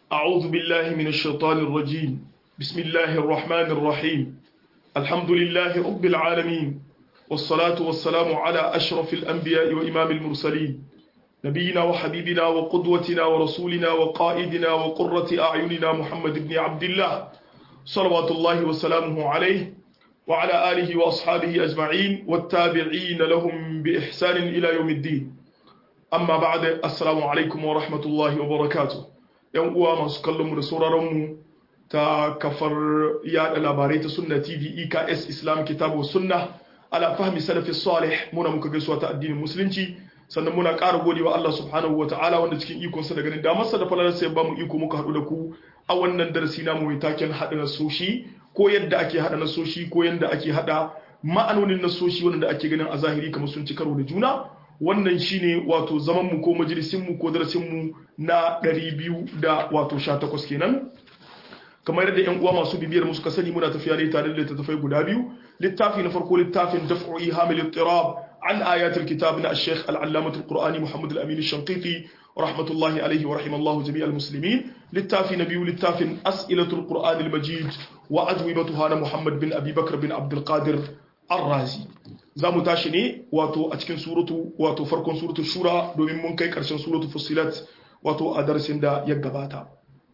أعوذ بالله من الشيطان الرجيم بسم الله الرحمن الرحيم الحمد لله رب العالمين والصلاة والسلام على أشرف الأنبياء وإمام المرسلين نبينا وحبيبنا وقدوتنا ورسولنا وقائدنا وقرة أعيننا محمد بن عبد الله صلوات الله وسلامه عليه وعلى آله وأصحابه أجمعين والتابعين لهم بإحسان إلى يوم الدين amma ba da assalamu alaikum wa rahmatullahi wa barakatu yan uwa masu kallonmu da sauraronmu ta kafar yada labarai ta sunna tv eks islam kitabu sunna ala fahmi salafi salih muna muka gaisuwa ta addinin musulunci sannan muna ƙara godewa Allah subhanahu wa ta'ala wanda cikin ikonsa da ganin damarsa da falalarsa ya bamu iko muka haɗu da ku a wannan darasi namu mai taken haɗa nasoshi ko yadda ake haɗa nasoshi ko yadda ake haɗa ma'anonin nasoshi wanda ake ganin a zahiri kamar sun ci karo da juna wannan shine wato zamanmu ko majalisinmu ko darasinmu na 200 wato 18 kenan kamar yadda yan uwa masu bibiyar mu suka sani muna tafiya ne tare da littattafai guda biyu littafi na farko littafin daf'u ihamil ittirab an ayatul kitab na al-sheikh al-allamah al-qur'ani muhammad al-amin al-shanqiti rahmatullahi alayhi wa rahimallahu jami'al muslimin littafi na biyu littafin as'ilatul qur'an al-majid wa ajwibatuha na muhammad bin abi bakr bin abdul qadir ar-razi za mu tashi ne wato a cikin suratu wato farkon suratu shura domin mun kai karshen suratu fusilat wato a darasin da ya gabata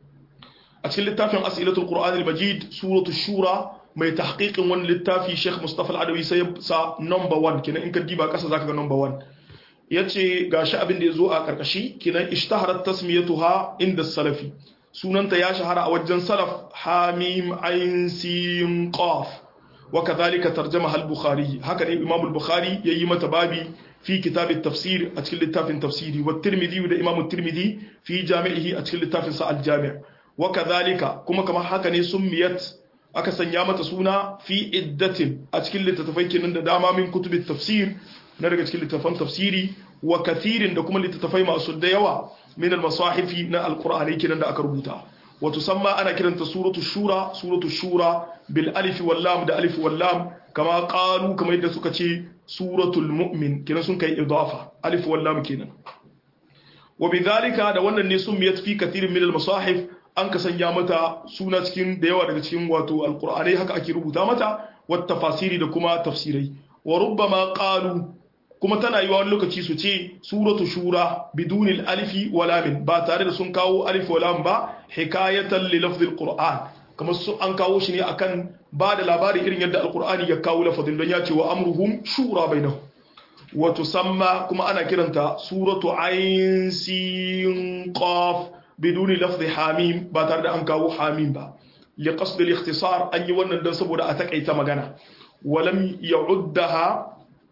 a cikin littafin asilatul qur'an al-majid suratu shura mai tahqiqin wani littafi Sheikh Mustafa al-Adawi sai sa number 1 kenan in ka diba kasa zaka ga number 1 yace gashi abin da yazo a karkashi kenan ishtaharat tasmiyatuha inda salafi sunanta ya shahara a wajen salaf hamim ain sin qaf وكذلك ترجمها البخاري هكذا الإمام البخاري ييمة بابي في كتاب التفسير أتكل لتاف تفسيري والترمذي وده إمام الترمذي في جامعه أتكل لتاف ساعة الجامع وكذلك كما كما هكذا سميت أكسن يامة سونا في عدة أتكل لتتفيك من داما من كتب التفسير نرجع أتكل لتفهم تفسيري وكثير دكما لتتفهم أسد يوا من المصاحف من القرآن كنا أكربوتا وتسمى أنا كرنت سورة الشورى سورة الشورى بالألف واللام ده ألف واللام كما قالوا كما يدى سكتي سورة المؤمن كنا سنكي إضافة ألف واللام كنا وبذلك ده وانا نسميت في كثير من المصاحف an ka sanya mata suna cikin da yawa daga cikin wato alkur'anai haka ake rubuta mata wata tafasiri da kuma tafsirai wa rubbama qalu kuma tana yi wani lokaci su ce suratu shura bidunil alifi wa lamin ba tare da sun kawo alif wa lam ba hikayatan li lafzil qur'an kamar su an kawo shi ne akan ba da labari irin yadda alqur'ani ya kawo lafazin don ya ce wa amruhum shura bainahum wa tusamma kuma ana kiranta suratu ain sin qaf biduni lafzi hamim ba tare da an kawo hamim ba li qasd al ikhtisar an yi wannan dan saboda a takaita magana walam ya'uddaha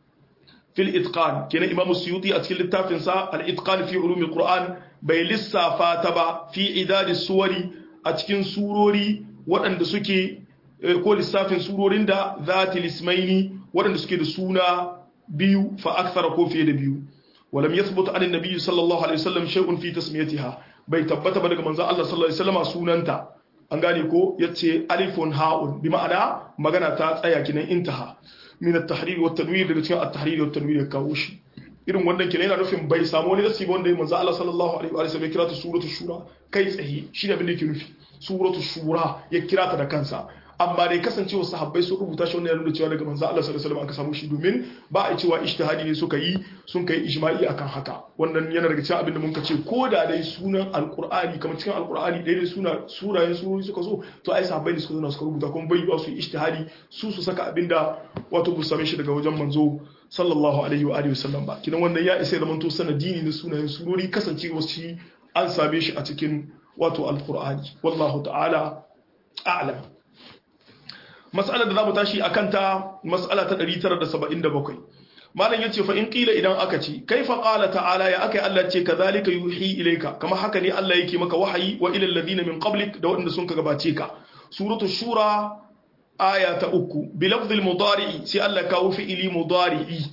في الإتقان كنا إمام السيوطي أتكلم التافن سا الإتقان في علوم القرآن بي لسا فاتبا في عداد السور أتكلم سوروري وأن دسكي كل السافن سورورين دا ذات الاسمين وأن دسكي دسونا بيو فأكثر كوفي بيو ولم يثبت عن النبي صلى الله عليه وسلم شيء في تسميتها بي تبت بدك منزا الله صلى الله عليه وسلم سوننتا an gane ko yace alifun ha'un bi ma'ana magana ta tsaya kinan intaha min at-tahrir wa at-tanwir daga cikin at-tahrir wa at-tanwir ya kawo shi irin wannan kenan yana nufin bai samu wani nasi ba wanda manzo Allah sallallahu alaihi wa sallam ya kira ta suratu shura kai tsaye shi ne abin da yake nufi suratu shura ya kira ta da kansa amma dai kasancewa sahabbai sun rubuta shi wannan ya nuna cewa daga manzo Allah sallallahu alaihi wasallam aka samu shi domin ba a cewa ijtihadi ne suka yi sun kai ijma'i akan haka wannan yana daga cikin abin da mun ce ko da dai sunan alqur'ani kamar cikin alqur'ani dai dai suna surayen surori suka zo to ai sahabbai ne suka zo suka rubuta kuma bai ba su ijtihadi su su saka abin da wato bu same shi daga wajen manzo sallallahu alaihi wa alihi wasallam ba kinan wannan ya isa zaman to sanadini na sunayen surori kasancewa shi an same shi a cikin wato alqur'ani wallahu ta'ala a'lam mas'alar da za mu tashi a kanta mas'ala ta 977 malam yace fa in qila idan aka ce kaifa qala ta'ala ya akai Allah ce kazalika yuhi ilayka kama haka ne Allah yake maka wahayi wa ila alladhina min qablik da wanda sun ka gabace ka suratu shura aya ta uku bi lafzil mudari'i sai Allah kawo fi'ili mudari'i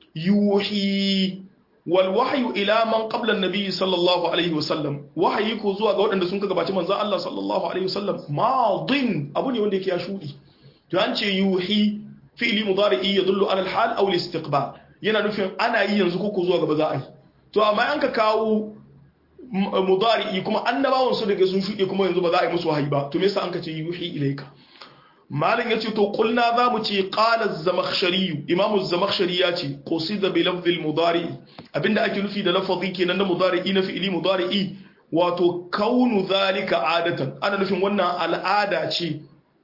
yuhi wal wahyu ila man qabla an-nabi sallallahu alaihi wasallam wahayi ko zuwa ga waɗanda sun ka gabace manzon Allah sallallahu alaihi wasallam madin abu ne wanda yake ya shudi to an ce yuhi fi'li mudari'i yadullu ala al-hal aw al-istiqbal yana nufin ana yi yanzu ko zuwa gaba za a yi to amma an ka kawo mudari'i kuma annabawan su daga sun shuɗe kuma yanzu ba za a yi musu wahayi ba to me yasa an ka ce yuhi ilaika malam yace to kulna za mu ce qala az-zamakhshari imamu az-zamakhshari ya ce qusida bi lafzi al-mudari abinda ake nufi da lafazi kenan na mudari'i na fi'ili mudari'i wato kaunu zalika adatan ana nufin wannan al'ada ce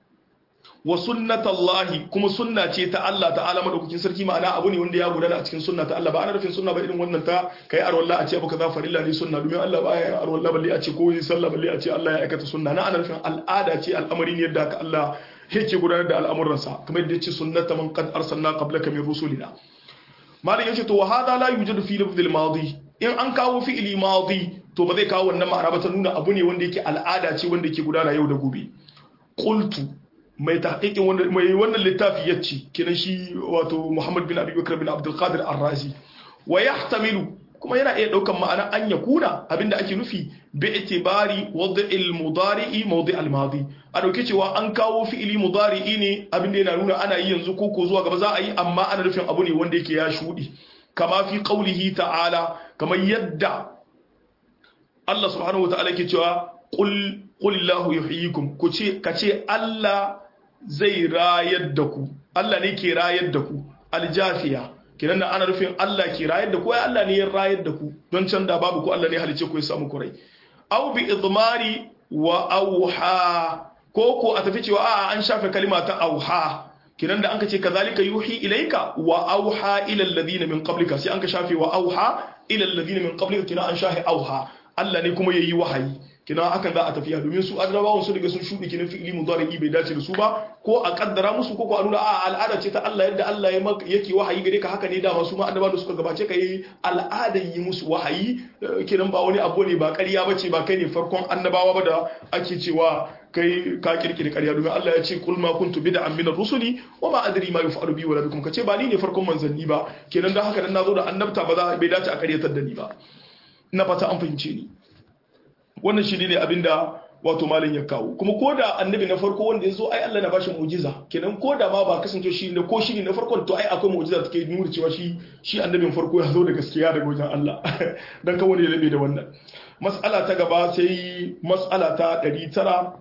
wa sunnatallahi kuma sunna ce ta Allah ta'ala madaukakin sarki ma'ana abu ne wanda ya gudana a cikin sunna ta Allah ba ana nufin sunna ba irin wannan ta kai arwalla a ce abu kaza farilla ne sunna domin Allah ba ya arwalla balle a ce ko yi sallah balle a ce Allah ya aikata sunna na ana nufin al'ada ce al'amari ne yadda Allah yake gudanar da al'amuransa kamar yadda yace sunnata man qad arsalna qablaka min rusulina malam yace to wa hada la yujadu fi lafzil madi in an kawo fi'ili madi to ba zai kawo wannan ma'ana ba ta nuna abu ne wanda yake al'ada ce wanda yake gudana yau da gobe qultu mai tahqiqin wanda mai wannan littafi yace kinan shi wato Muhammad bin Abi Bakr bin Abdul Qadir Ar-Razi wa yahtamilu kuma yana iya daukan ma'ana an yakuna abinda ake nufi bi itibari wad'il mudari'i mawdi' al-madi a dauke cewa an kawo fi'ili mudari'i ne abinda yana nuna ana yi yanzu ko ko zuwa gaba za a yi amma ana nufin abu ne wanda yake ya shudi kama fi qawlihi ta'ala kamar yadda Allah subhanahu wata'ala ke cewa qul qulillahu yuhyikum ku ce kace Allah zai rayar da ku Allah ne ke rayar da ku aljafiya kinan ana rufin Allah ke rayar da ku ai Allah ne ya rayar da ku don can da babu ku Allah ne halice ku ya samu kurai aw bi idmari wa auha ko ko a tafi cewa a'a an shafe kalima ta auha kinan da an ka ce kazalika yuhi ilaika wa auha ila alladhina min qablika sai an ka shafe wa auha ila alladhina min qablika kinan an shafe auha Allah ne kuma yayi wahayi kina hakan za a tafiya domin su adrabawan su daga sun shudi kinin fi'ili mudari bai dace da su ba ko a kaddara musu ko ko a nuna a al'ada ce ta Allah yadda Allah ya yake wahayi gare ka haka ne dama su ma annabawa da suka gabace ka yi al'adan yi musu wahayi kinan ba wani abu ne ba ƙarya bace ba kai ne farkon annabawa ba da ake cewa kai ka kirkiri ƙarya domin Allah ya ce kul ma kuntu bid'an min ar-rusuli wa ma adri ma yuf'alu bi wala bikum kace ba ni ne farkon manzanni ba kenan dan haka dan nazo da annabta ba za bai dace a ƙaryatar da ni ba na fata an fahimce ni wannan shi ne abinda wato malin ya kawo kuma ko da annabi na farko wanda ya zo ai Allah na bashi mu'jiza kenan ko da ma ba kasance shi ne ko shi ne na farkon to ai akwai mu'jiza take nuna cewa shi shi annabin farko ya zo da gaskiya daga wajen Allah dan kan wani ya rabe da wannan mas'ala ta gaba sai mas'ala ta 900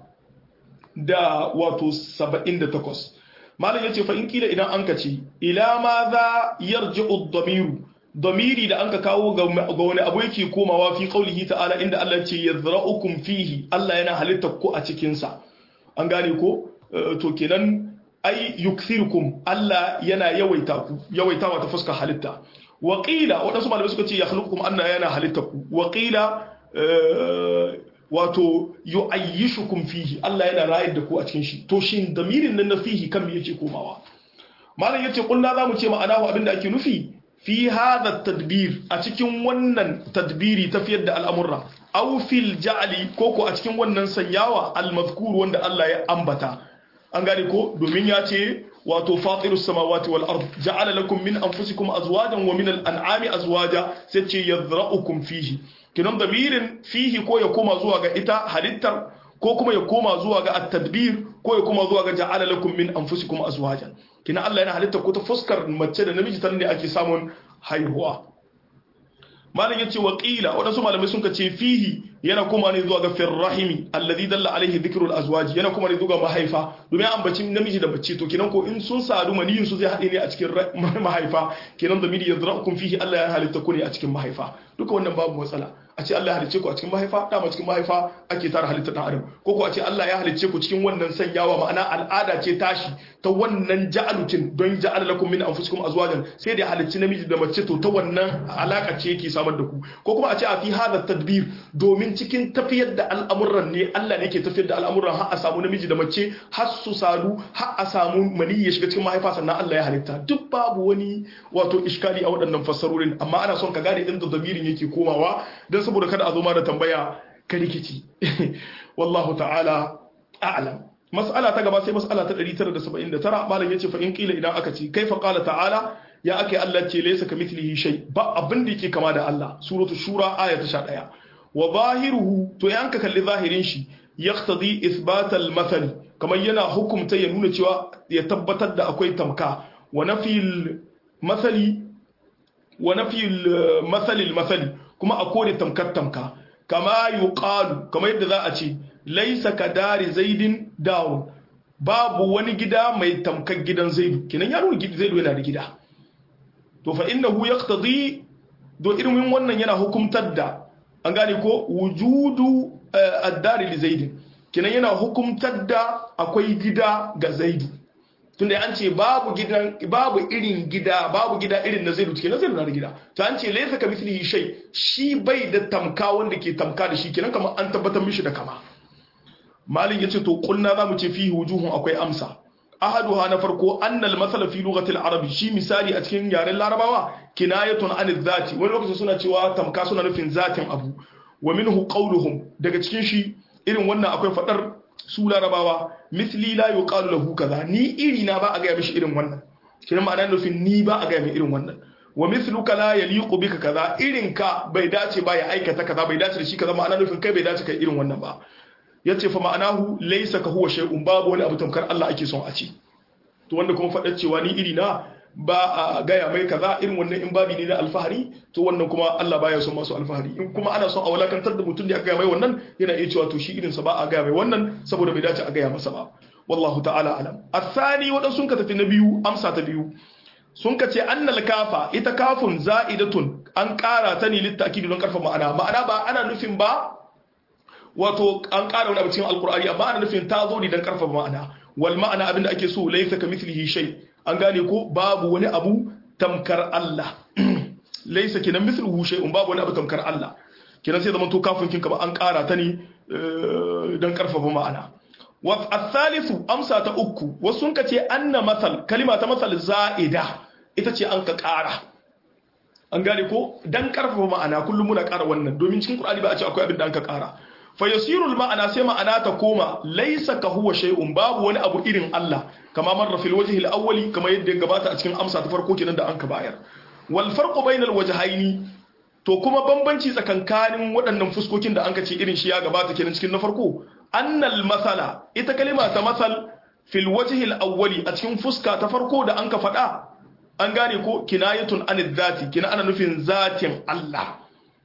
da wato 78 malam yace fa in kila idan an kace ila ma za yarji'u ad-damiru damiri da anka kawo ga wani abu yake komawa fi qaulihi ta'ala inda Allah ce yazra'ukum fihi Allah yana halitta ku a cikin sa an gane ko to kenan ai yukthirukum Allah yana yawaita ku yawaitawa ta fuskar halitta wa qila wadansu malamai suka ce yakhluqukum Allah yana halitta ku wa qila wato yu'ayyishukum fihi Allah yana rayar da ku a cikin shi to shin damirin nan na fihi kan me yake komawa malam yace kullu zamu ce ma'ana abinda ake nufi fi hadha tadbir a cikin wannan tadbiri tafiyar da al'amurra aw fil ja'li ko ko a cikin wannan sanyawa al-mazkur wanda Allah ya ambata an gane ko domin ya ce wato fatirus samawati wal ard ja'ala lakum min anfusikum azwajan wa min al-an'ami azwaja sai ce yadra'ukum fihi kinan damirin fihi ko ya koma zuwa ga ita halittar ko kuma ya koma zuwa ga at-tadbir ko ya koma zuwa ga ja'ala lakum min anfusikum azwajan kina Allah yana halitta ko ta fuskar mace da namiji ta ne ake samun haihuwa malam yace wa qila wadansu malamai sun ce fihi yana kuma ne zuwa ga firrahimi alladhi dalla alaihi dhikrul azwaji yana kuma ne zuwa ga mahaifa domin an baci namiji da mace to kinan ko in sun sadu maniyin su zai hade ne a cikin mahaifa kinan da midi yadra'ukum fihi Allah ya halitta ku ne a cikin mahaifa duka wannan babu matsala a ce Allah ya halicce ku a cikin mahaifa dama cikin mahaifa ake tara halitta dan adam ko ko a ce Allah ya halicce ku cikin wannan sanyawa ma'ana al'ada ce tashi ta wannan ja'alutin don ja'ala lakum min anfusikum azwajan sai da halicci namiji da mace to ta wannan alaka ce yake samar da ku ko kuma a ce a fi hada tadbir domin cikin tafiyar da al'amuran ne Allah ne ke tafiyar da al'amuran har a samu namiji da mace har su sadu har a samu mani ya shiga cikin mahaifa sannan Allah ya halitta duk babu wani wato iskali a waɗannan fassarorin amma ana son ka gane inda damirin yake komawa don saboda kada a zo ma da tambaya ka rikici wallahu ta'ala a'lam mas'ala ta gaba sai mas'ala ta 979 malam yace fa in qila idan aka ce kaifa qala ta'ala ya ake Allah ce laysa kamithlihi shay ba abin da yake kama da Allah suratu shura aya ta 11 wa zahiruhu to yanka kalli zahirin shi yaqtadi ithbat al-mathal kamar yana hukumta ya nuna cewa ya tabbatar da akwai tamka wa nafil mathali wa nafil mathali al-mathali kuma a kore tamkar tamka kama yuqalu kamar yadda za a ce laisa ka dari zaidin dawun babu wani gida mai tamkar gidan zaidu kenan ya nuna zaidu yana da gida to fa innahu yaqtadi do irin wannan yana hukumtar da an gane ko wujudu ad-dari li zaidin kenan yana hukumtar da akwai gida ga zaidu tunda an ce babu gidan babu irin gida babu gida irin na zaidu kenan zaidu na da gida to an ce laysa kamithlihi shay shi bai da tamka wanda ke tamka da shi kenan kamar an tabbatar mishi da kama malin yace to kulna zamu ce fihi wujuhun akwai amsa ahaduha na farko annal masala fi lughati al-arab shi misali a cikin yaren larabawa kinayatun an zati wani lokacin suna cewa tamka suna nufin zatin abu wa minhu qawluhum daga cikin shi irin wannan akwai fadar su larabawa misli la yuqalu lahu kaza ni iri na ba a ga mishi irin wannan kiran ma'ana nufin ni ba a ga mai irin wannan wa misluka la yaliqu bika kaza irin ka bai dace ba ya aikata kaza bai dace da shi kaza ma'ana nufin kai bai dace kai irin wannan ba yace fa ma'anahu laysa ka huwa shay'un babu wani abu tamkar Allah ake son a ci to wanda kuma faɗar cewa ni iri na ba a gaya mai kaza irin wannan in babi ne na alfahari to wannan kuma Allah baya son masu alfahari in kuma ana son a walakantar da mutum da aka gaya mai wannan yana iya cewa to shi irin sa ba a gaya mai wannan saboda bai dace a gaya masa ba wallahu ta'ala alam asani wadan sun ka tafi na biyu amsa ta biyu sun ka ce annal kafa ita kafun za'idatun an ƙara ta ne littakidi don karfa ma'ana ma'ana ba ana nufin ba wato an ƙara wani abu cikin alkur'ani amma ana nufin ta zo ne don karfafa ma'ana wal ma'ana abin da ake so laysa ka mithlihi shay an gane ko babu wani abu tamkar Allah laysa kinan mithluhu shay'un babu wani abu tamkar Allah kinan sai zaman to kafin kin ba an ƙara ta ne don karfafa ma'ana wa athalithu amsa ta uku wasu sun kace anna masal kalima ta masal za'ida ita ce an ka ƙara an gane ko dan karfafa ma'ana kullum muna ƙara wannan domin cikin Qur'ani ba a ce akwai abin da an ka ƙara fayasirul ma'ana sai ma'ana ta koma laisa ka huwa shay'un babu wani abu irin Allah kama marra fil wajhi al-awwali kama yadda ya gabata a cikin amsa ta farko kenan da an ka bayar wal farqu bainal wajhaini to kuma bambanci tsakankanin waɗannan fuskokin da an ka ce irin shi ya gabata kenan cikin na farko annal masala ita kalima ta masal fil wajhi al-awwali a cikin fuska ta farko da an ka faɗa an gane ko kinayatun anid zati kina ana nufin zatin Allah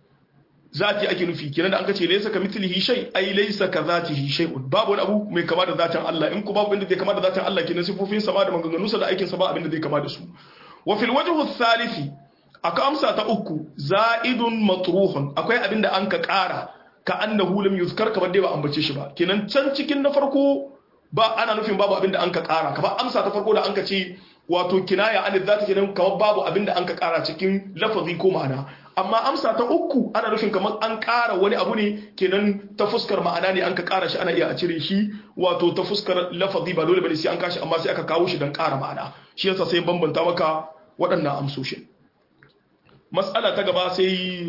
zati ake nufi kenan da an kace laysa ka mithlihi shay ai laysa ka zatihi shay'un babu wani abu mai kama da zatin Allah in ku babu inda zai kama da zatin Allah kenan sifofin sa ba da maganganun sa da aikin sa ba abinda zai kama da su wa fil wajhu thalithi aka amsa ta uku za'idun matruhun akwai abinda an ka ƙara ka annahu lam yuzkar kamar dai ba ambace shi ba kenan can cikin na farko ba ana nufin babu abinda an ka ƙara kamar amsa ta farko da an ka ce wato kinaya an zata kenan kamar babu abinda an ka ƙara cikin lafazi ko ma'ana amma amsa ta uku ana nufin kamar an ƙara wani abu ne kenan ta fuskar ma'ana ne an ka ƙara shi ana iya a cire shi wato ta fuskar lafazi ba dole bane sai an kashi amma sai aka kawo shi don ƙara ma'ana shi yasa sai bambanta maka waɗannan amsoshin mas'ala ta gaba sai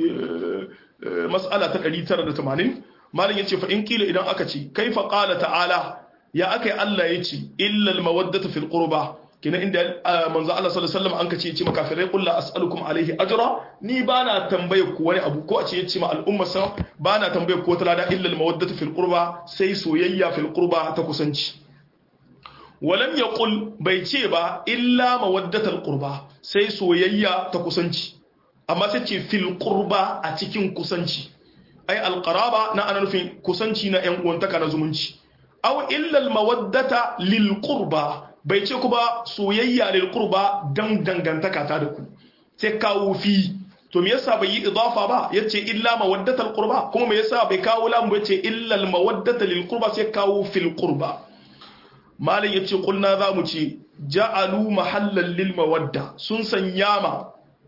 mas'ala ta 980 malam yace fa in kila idan aka ce kaifa qala ta'ala ya akai Allah yace illa al mawaddatu fil qurba kina inda manzo Allah sallallahu alaihi wasallam an kace yace makafirai qul la as'alukum alaihi ajra ni bana tambaye ku wani abu ko a ce yace ma al'umma sa bana tambaye ku wata lada illa al mawaddatu fil qurba sai soyayya fil qurba ta kusanci walam yaqul bai ce ba illa mawaddatul qurba sai soyayya ta kusanci amma sai ce fil qurba a cikin kusanci ai al qaraba na ana nufin kusanci na yan uwantaka na zumunci aw illa al mawaddata lil qurba bai ce ku ba soyayya lil qurba dan dangantaka ta da ku sai kawo fi to me yasa bai yi idafa ba yace illa mawaddatal qurba kuma me yasa bai kawo lam ba yace illa al mawaddata lil qurba sai kawo fil qurba malam yace kulna zamu ce ja'alu mahallan lil mawadda sun sanya ma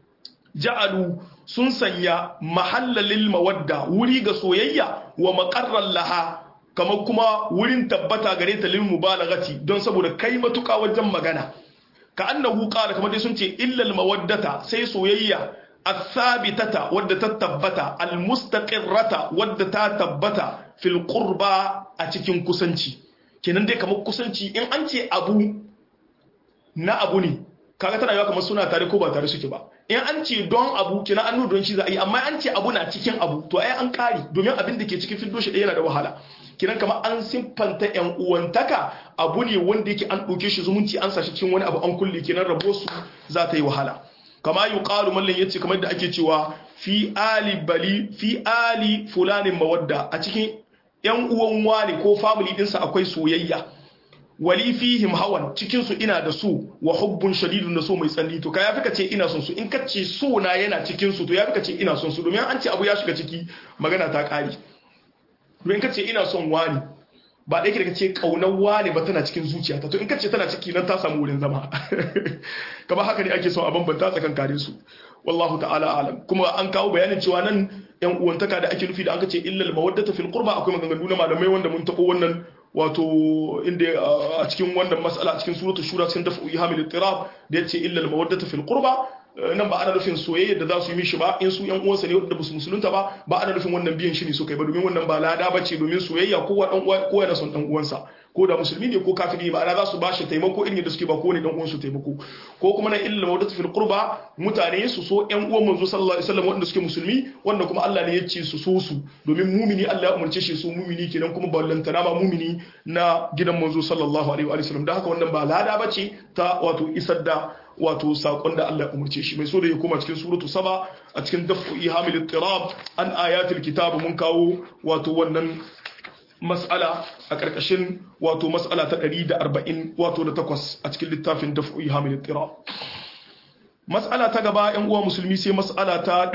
ja'alu sun sanya mahallan lil mawadda wuri ga soyayya wa maqarran laha kamar kuma wurin tabbata gare ta lil mubalagati don saboda kai matuka wajen magana ka annahu qala kamar dai sun ce illal mawaddata sai soyayya athabitata wadda ta tabbata almustaqirrata wadda ta tabbata fil qurba a cikin kusanci kenan dai kamar kusanci in an ce abu na abu ne kaga tana yawa kamar suna tare ko ba tare suke ba in an ce don abu kina an nuna don shi za a yi amma an ce abu na cikin abu to ai an kari domin abin da ke cikin fiddo shi yana da wahala kinan kamar an siffanta yan uwantaka abu ne wanda yake an ɗauke shi zumunci an sashi cikin wani abu an kulle kinan rabo su za ta yi wahala kama yi ƙaru mallan yace kamar da ake cewa fi ali bali fi ali fulanin mawadda a cikin yan uwan wani ko family dinsa akwai soyayya wali fihim hawan cikin su ina da so wa hubbun shadidun da so mai tsanani to ka yafi ka ce ina son su in ka ce so na yana cikin su to yafi ka ce ina son su domin an ce abu ya shiga ciki magana ta kare domin ka ce ina son wani ba ɗaya ka ce ƙaunar wani ba tana cikin zuciyata to in ka ce tana ciki nan ta samu wurin zama kamar haka ne ake son a bambanta tsakankanin su wallahu ta'ala alam kuma an kawo bayanin cewa nan yan uwantaka da ake nufi da aka ce illal mawaddata fil qurba akwai maganganu na malamai wanda mun tabo wannan wato inda a cikin wannan mas'ala a cikin suratul shura cikin dafu ihamil ittirab da yace illal mawaddata fil qurba nan ba ana nufin soyayya da za su yi mishi ba in su yan uwansa ne wanda ba su musulunta ba ba ana nufin wannan biyan shi ne suka yi ba domin wannan ba lada bace domin soyayya kowa dan uwa kowa yana son dan uwansa ko da musulmi ne ko kafiri ba ana za su bashi taimako irin da suke ba ko ne dan uwansu taimako ko kuma na illa mawadatu fil qurba mutane su so yan uwan manzo sallallahu alaihi wasallam wanda suke musulmi wanda kuma Allah ne ya ce su so su domin mumini Allah ya umarce shi su mumini kenan kuma ballantana ma mumini na gidan manzo sallallahu alaihi wasallam da haka wannan ba lada bace ta wato isar da wato sakon da Allah ya umarce shi mai so da ya koma cikin suratu saba a cikin dafu ihamil ittirab an ayatul kitab mun kawo wato wannan mas'ala a karkashin wato mas'ala ta 140 wato da takwas a cikin littafin dafu ihamil ittirab mas'ala ta gaba yan uwa musulmi sai mas'ala ta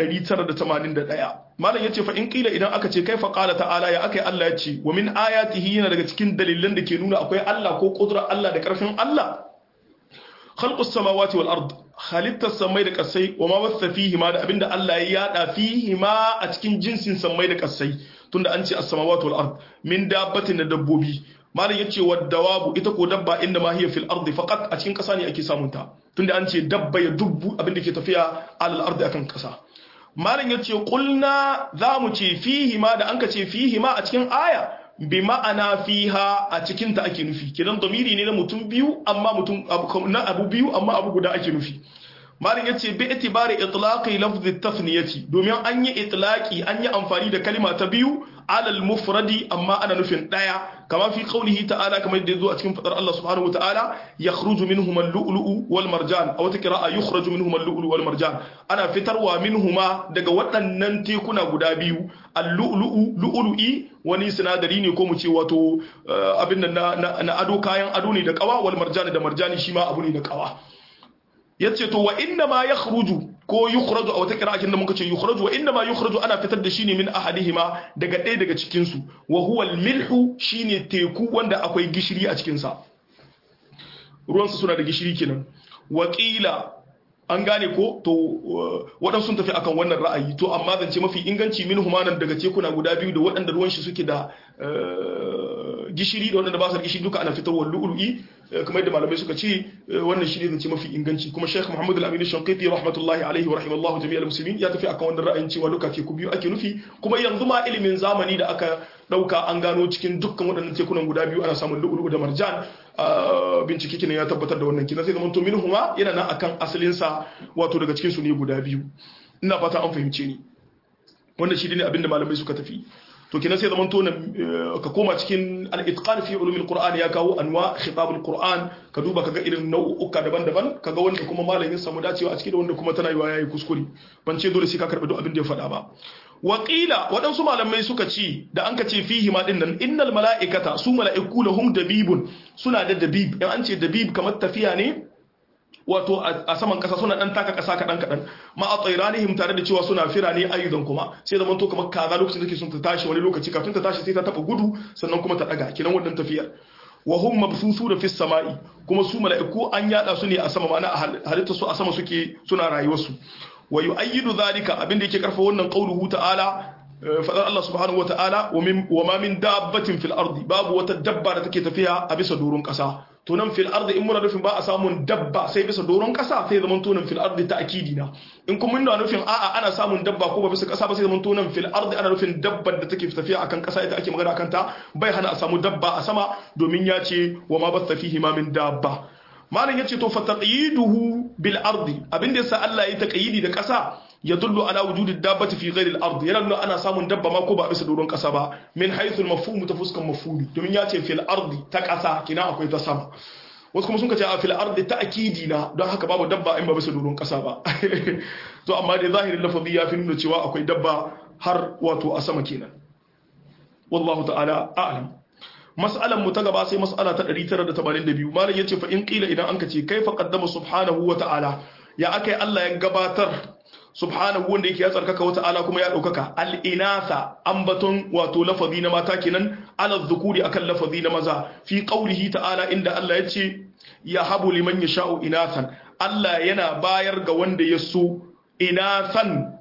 981 malam yace fa in kila idan aka ce kaifa qala ta'ala ya akai Allah ya ce wa min ayatihi yana daga cikin dalilan da ke nuna akwai Allah ko kudrar Allah da karfin Allah khalqus samawati wal ard halittar samai da kasai wa ma wasa fihi ma da abinda Allah ya yada fihi ma a cikin jinsin samai da kasai tunda an ce as-samawati wal ard min dabbatin da dabbobi malam yace wa dawabu ita ko dabba inda ma hiya fil ard faqat a cikin kasa ne ake samun ta tunda an ce dabba ya dubbu abinda ke tafiya alal ard akan kasa malam yace qulna zamu ce fihi ma da anka ce fihi ma a cikin aya bi ma'ana fiha a cikinta ake nufi kidan domiri ne na mutum biyu amma mutum na abu biyu amma abu guda ake nufi malin yace bi itibari itlaqi lafz at-tathniyati domin an yi itlaqi an yi amfani da kalima ta biyu alal mufradi amma ana nufin daya kama fi qawlihi ta'ala kamar yadda yazo a cikin fadar Allah subhanahu wa ta'ala yakhruju minhum al-lu'lu'u wal marjan aw ta qira'a yukhraju minhum al-lu'lu'u wal marjan ana fitarwa minhuma daga waɗannan tekuna guda biyu al-lu'lu'u lu'lu'i wani sinadari ne ko mu ce wato abin nan na ado kayan ado ne da kawa wal marjani da marjani shi ma abu ne da kawa yace to wa inna ma yakhruju ko yukhraju a wata kira'akin da muka ce yukhraju wa inna ma yukhraju ana fitar da shi ne min ahadihima daga ɗaya daga cikin su wa huwa al-milhu shine teku wanda akwai gishiri a cikin sa ruwan su suna da gishiri kenan wa qila an gane ko to waɗansu sun tafi akan wannan ra'ayi to amma zance mafi inganci min humanan daga tekuna guda biyu da waɗanda ruwan shi suke da gishiri da waɗanda ba su da gishiri duka ana fitarwa lu'lu'i kamar yadda malamai suka ce wannan shi ne zance mafi inganci kuma Sheikh Muhammad Al-Amin Shanqiti rahmatullahi alaihi wa rahimallahu jami'al muslimin ya tafi akan wannan ra'ayin cewa duka teku biyu ake nufi kuma yanzu ma ilimin zamani da aka dauka an gano cikin dukkan waɗannan tekunan guda biyu ana samun lu'lu'u da marjan bincike kinan ya tabbatar da wannan kina sai zaman to minhuma yana nan akan asalin sa wato daga cikin su ne guda biyu ina fata an fahimce ni wannan shi ne abinda malamai suka tafi to kina sai zaman to ka koma cikin al-itqan fi ulumil qur'an ya kawo anwa khitabul qur'an ka duba kaga irin nau'uka daban-daban kaga wanda kuma malamin samu dacewa a cikin wanda kuma tana yiwa yayi kuskure ban ce dole sai ka karbi duk abin da ya faɗa ba waƙila waɗansu malamai suka ce da an ka ce fihi ma ɗin nan innal mala'ikata su mala'iku lahum dabibun suna da dabib in an ce dabib kamar tafiya ne wato a saman ƙasa suna ɗan taka ƙasa kaɗan kaɗan ma a tsairanihim tare da cewa suna fira ne ayyudan kuma sai zaman to kamar kaza lokacin da take son ta tashi wani lokaci kafin ta tashi sai ta taɓa gudu sannan kuma ta ɗaga kinan wannan tafiyar wa hum mabsusu da fis sama'i kuma su mala'iku an yada su ne a sama ma'ana halitta su a sama suke suna rayuwar su wa yu'ayyidu dhalika abinda yake karfa wannan qauluhu ta'ala fadar Allah subhanahu wa ta'ala wa ma min dabbatin fil ardi babu wata dabba da take tafiya a bisa doron kasa to nan fil ardi in muna nufin ba a samun dabba sai bisa doron kasa sai zaman to nan fil ardi ta'kidi na in kuma muna nufin a'a ana samun dabba ko ba bisa kasa ba sai zaman to nan fil ardi ana nufin dabbar da take tafiya akan kasa ita ake magana akan ta bai hana a samu dabba a sama domin ya ce wa ma batta fihi ma min dabba malam yace to fataqiduhu bil ardi abinda yasa Allah ya taqyidi da kasa yadullu ala wujudi dabbati fi ghairi al ardi yana nuna ana samun dabba ma ko ba bisa doron kasa ba min haythu al mafhum ta fuskan mafhumi domin yace fil ardi ta kasa kina akwai ta sama wasu kuma sun ka ce a fil ardi ta'kidi na don haka babu dabba in ba bisa doron kasa ba to amma dai zahirin lafazi ya fi nuna cewa akwai dabba har wato a sama kenan wallahu ta'ala a'lam mas'alan mu ta gaba sai mas'ala ta 982 malam yace fa in qila idan anka ce kaifa qaddama subhanahu wa ta'ala ya akai Allah ya gabatar subhanahu wanda yake ya tsarkaka wa ta'ala kuma ya daukaka al-inatha ambaton wato lafazi na mata kenan ala dhukuri akan lafazi na maza fi qawlihi ta'ala inda Allah yace ya habu liman yasha'u inathan Allah yana bayar ga wanda ya so inathan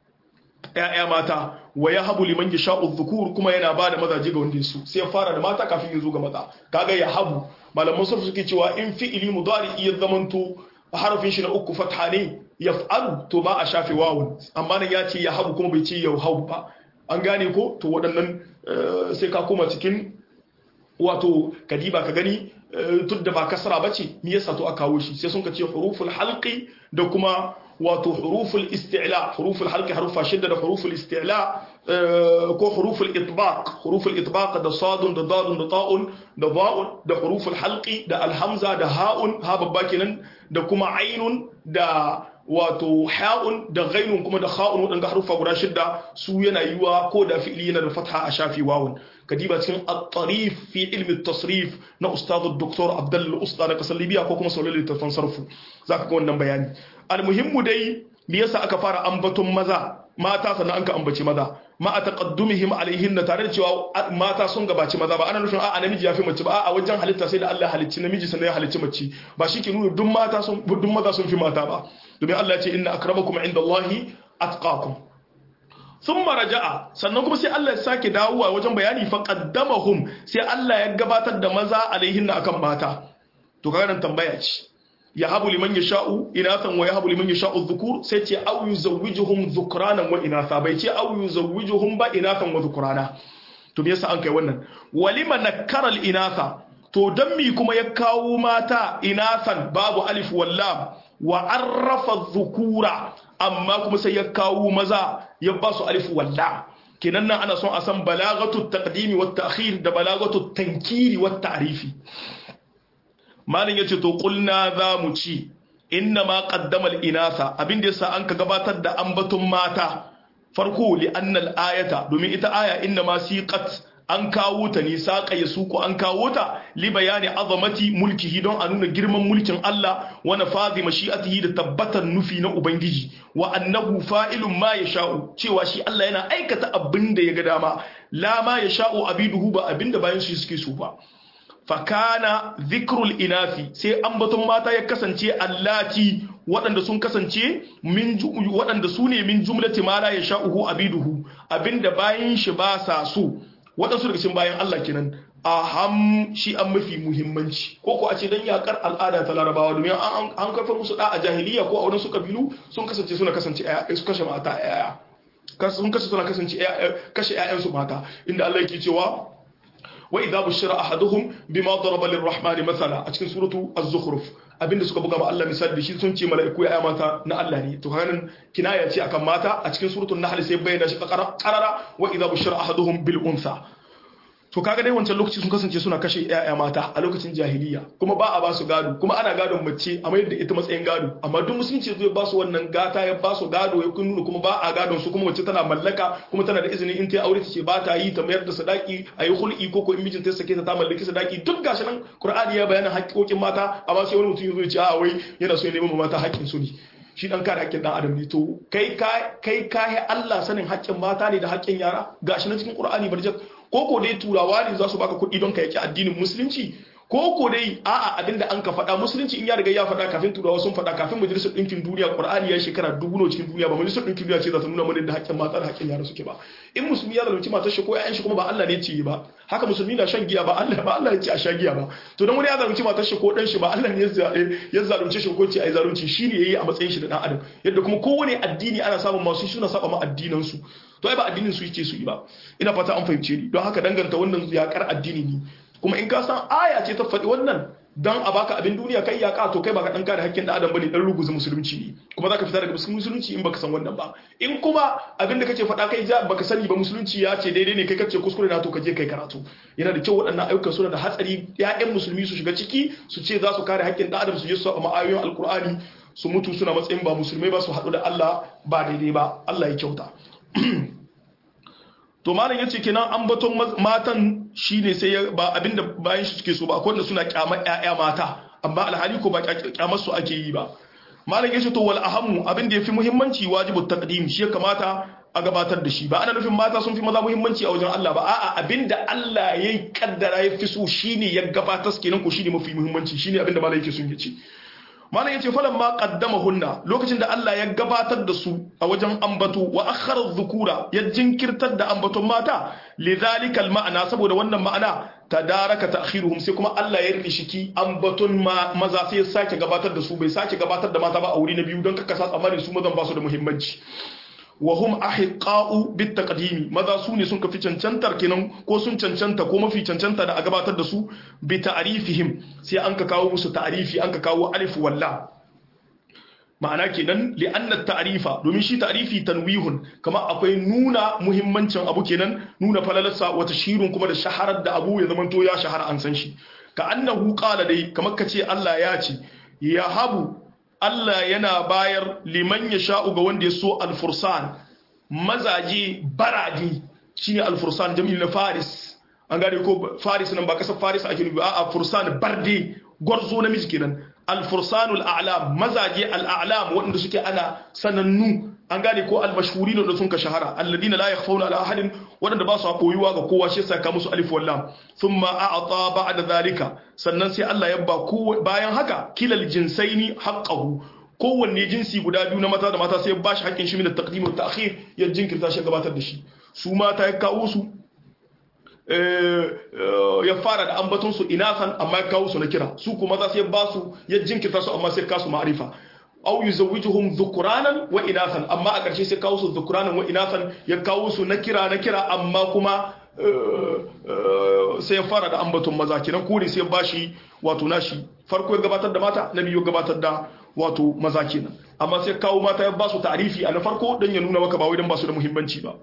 ‘ya'ya mata wa ya habu liman ya sha'u zukur kuma yana ba da mazaje ga wanda su sai ya fara da mata kafin ya zo ga maza kaga ya habu malaman sarfi suke cewa in fi'ili mudari iya zamanto harafin shi na uku fatha ne yaf'alu to ba a shafe wawun amma nan ya ce ya habu kuma bai ce ya habu ba an gane ko to waɗannan sai ka koma cikin wato kadiba ka gani tun da ba kasra ba ce me yasa to aka kawo shi sai sun ka ce huruful halqi da kuma wato huruful isti'la huruful halqi harufa shidda da huruful isti'la ko huruful itbaq huruful itbaq da sadun da dadun da ta'un da ba'un da huruful halqi da alhamza da ha'un ha babba kenan da kuma ainun da wato ha'un da ghainun kuma da kha'un wadanda harufa guda shidda su yana yiwa ko da fi'li yana da fatha a shafi wawun kadiba cikin at-tarif fi ilmi at-tasrif na ustad dr abdul usta na kasar libya ko kuma saulal littafin sarfu zaka ga wannan bayani almuhimmu dai me yasa aka fara ambaton maza mata sannan an ka ambaci maza ma a taqaddumihim alaihinna tare da cewa mata sun gabaci maza ba ana nufin a namiji ya fi mace ba a wajen halitta sai da Allah halicci namiji sannan ya halicci mace ba shi ke nuna duk mata sun duk maza sun fi mata ba domin Allah ya ce inna akramakum indallahi atqakum thumma raja'a sannan kuma sai Allah ya sake dawowa wajen bayani fa qaddamahum sai Allah ya gabatar da maza alaihinna akan mata to kaga nan tambaya ce yahabu liman yasha'u inathan wa yahabu liman yasha'u dhukur sai ce aw yuzawwijuhum dhukranan wa inatha bai ce aw yuzawwijuhum ba inathan wa dhukrana to me yasa an kai wannan walima nakara al inatha to dan mi kuma ya kawo mata inathan babu alif wal lam wa arrafa dhukura amma kuma sai ya kawo maza ya ba su alif wal lam kenan nan ana son a san balagatu taqdimi wat ta'khir da balagatu tankiri wat ta'rifi malin ya ce to kulna za mu ci inna ma qaddama al-inasa abin da yasa an ka gabatar da ambaton mata farko li annal ayata domin ita aya inna ma siqat an kawo ta ne saƙa ya suku an kawo ta li bayani azamati mulkihi don a nuna girman mulkin Allah wa nafazi mashi'atihi da tabbatar nufi na ubangiji wa annahu fa'ilun ma yasha'u cewa shi Allah yana aikata abin da ya ga dama la ma yasha'u abiduhu ba abin da bayan shi suke so ba fakana zikrul inafi sai ambaton mata ya kasance allati waɗanda sun kasance min waɗanda su ne min jumlati ma la yasha'uhu abiduhu abinda bayan shi ba sa so waɗansu daga cikin bayan Allah kenan aham shi an mafi muhimmanci ko ko a ce dan yakar al'ada ta larabawa domin an kafa musu da a jahiliya ko a wadansu kabilu sun kasance suna kasance su kashe mata yaya sun kasance suna kasance kashe ƴaƴansu mata inda Allah yake cewa وإذا بشر أحدهم بما ضرب للرحمن مثلا أتكن سورة الزخرف abinda suka buga ma Allah misali da shi sun ce mala'iku ya mata na Allah ne to hanan kinaya ce akan mata a cikin suratul nahl sai bayyana shi qarara wa idza bushira ahaduhum bil unsa to kaga dai wancan lokaci sun kasance suna kashe ƴaƴa mata a lokacin jahiliya kuma ba a ba su gado kuma ana gadon mace a mayar da ita matsayin gado amma duk musulunci zai ba su wannan gata ya ba su gado ya kun nuna kuma ba a gadon su kuma mace tana mallaka kuma tana da izinin in ta aure ta ce ba ta yi ta mayar da sadaki a yi hul'i ko ko in mijinta ya sake ta ta mallaki sadaki duk gashi nan qur'ani ya bayyana haƙƙoƙin mata amma sai wani mutum ya zo ya ce a wai yana so ya nemi mata haƙƙin su ne shi dan kare haƙƙin dan adam ne to kai ka kai ka Allah sanin haƙƙin mata ne da haƙƙin yara gashi na cikin qur'ani barjat ko ko dai turawa ne za su baka kuɗi don ka yaki addinin musulunci ko ko dai a'a abin da an ka faɗa musulunci in ya riga ya faɗa kafin turawa sun faɗa kafin majalisar ɗinkin duniya qur'ani ya shekara dubu nawa cikin duniya ba majalisar ɗinkin duniya ce za ta nuna mana da haƙƙin mata da haƙƙin yara suke ba in musulmi ya zalunci matar shi ko ƴaƴan shi kuma ba Allah ne ce ba haka musulmi na shan giya ba Allah ba Allah ne ce a sha giya ba to dan wani ya zalunci matar shi ko ɗan shi ba Allah ne ya zalunce shi ko ce ai zalunci shine yayi a matsayin shi da dan adam yadda kuma kowane addini ana samun masu suna saba ma addinan su to ai ba addinin su yake su yi ba ina fata an fahimce ni don haka danganta wannan yakar addini ne kuma in ka san aya ce ta faɗi wannan dan a baka abin duniya kai ya ka to kai baka dan kare hakkin da adam bane dan ruguza musulunci ne kuma zaka fita daga musulunci in baka san wannan ba in kuma abin da kake faɗa kai ja baka sani ba musulunci ya ce daidai ne kai kace kuskure na to ka je kai karatu yana da kyau waɗannan ayyukan suna da hatsari ƴaƴan musulmi su shiga ciki su ce za su kare hakkin da adam su je su a ma'ayoyin alkur'ani su mutu suna matsayin ba musulmai ba su haɗu da Allah ba daidai ba Allah ya kyauta to malam yace kenan ambaton matan shine sai ba abinda bayan shi suke so ba akwai wanda suna kyamar ƴaƴa mata amma alhali ko ba kyamar su ake yi ba malam yace to wal ahammu abinda yafi muhimmanci wajibu taqdim shi ya kamata a gabatar da shi ba ana nufin mata sun fi maza muhimmanci a wajen Allah ba a'a abinda Allah ya kaddara ya fi so shine ya gabatar kenan ko shine mafi muhimmanci shine abinda malam yake sun yace malam yace falan ma hunna lokacin da Allah ya gabatar da su a wajen ambato wa akhara dhukura ya jinkirtar da ambaton mata lidhalika ma'ana saboda wannan ma'ana tadaraka ta'khiruhum sai kuma Allah ya rishiki ambaton maza sai ya sake gabatar da su bai sake gabatar da mata ba a wuri na biyu don kaka sa tsammanin su mazan ba su da muhimmanci wa hum ahiqa'u bit taqdimi maza su ne sun kafi cancantar kenan ko sun cancanta ko mafi cancanta da a gabatar da su bi ta'rifihim sai an ka kawo musu ta'rifi an ka kawo alif walla ma'ana kenan li anna ta'rifa domin shi ta'rifi tanwihun kama akwai nuna muhimmancin abu kenan nuna falalarsa wa tashirun kuma da shaharar da abu ya zamanto ya shahara an san shi ka annahu qala dai kamar kace Allah ya ce ya habu Allah yana bayar liman ya sha'u ga wanda ya so alfursan mazaje baradi shine alfursan jami'in na faris an gane ko faris nan ba kasar faris ake nufi a fursan barde gwarzo namiji kenan alfursanul a'lam mazaje al'a'lam waɗanda suke ana sanannu an gane ko almashhuri da sun ka shahara alladina la yakhfawna ala ahadin waɗanda ba su koyuwa ga kowa shi yasa ka musu alif wal lam thumma a'ta ba'da zalika sannan sai Allah ya ba bayan haka kilal jinsaini haqqahu kowanne jinsi guda biyu na mata da mata sai ya bashi haƙƙin shi min at-taqdim wa ta'khir ya jinkirta shi gabatar da shi su mata ya kawo su ya fara da ambaton su inasan amma ya kawo su na kira su kuma za su ya ba su ya jinkirta su amma sai kasu ma'arifa aw yuzawwijuhum dhukuranan wa inathan amma a ƙarshe sai kawo su dhukuranan wa inathan ya kawo su na kira na kira amma kuma sai ya fara da ambaton maza kenan kore sai ya bashi wato nashi farko ya gabatar da mata na biyu ya gabatar da wato maza kenan amma sai kawo mata ya ba su ta'rifi a na farko dan ya nuna maka ba wai dan ba su da muhimmanci ba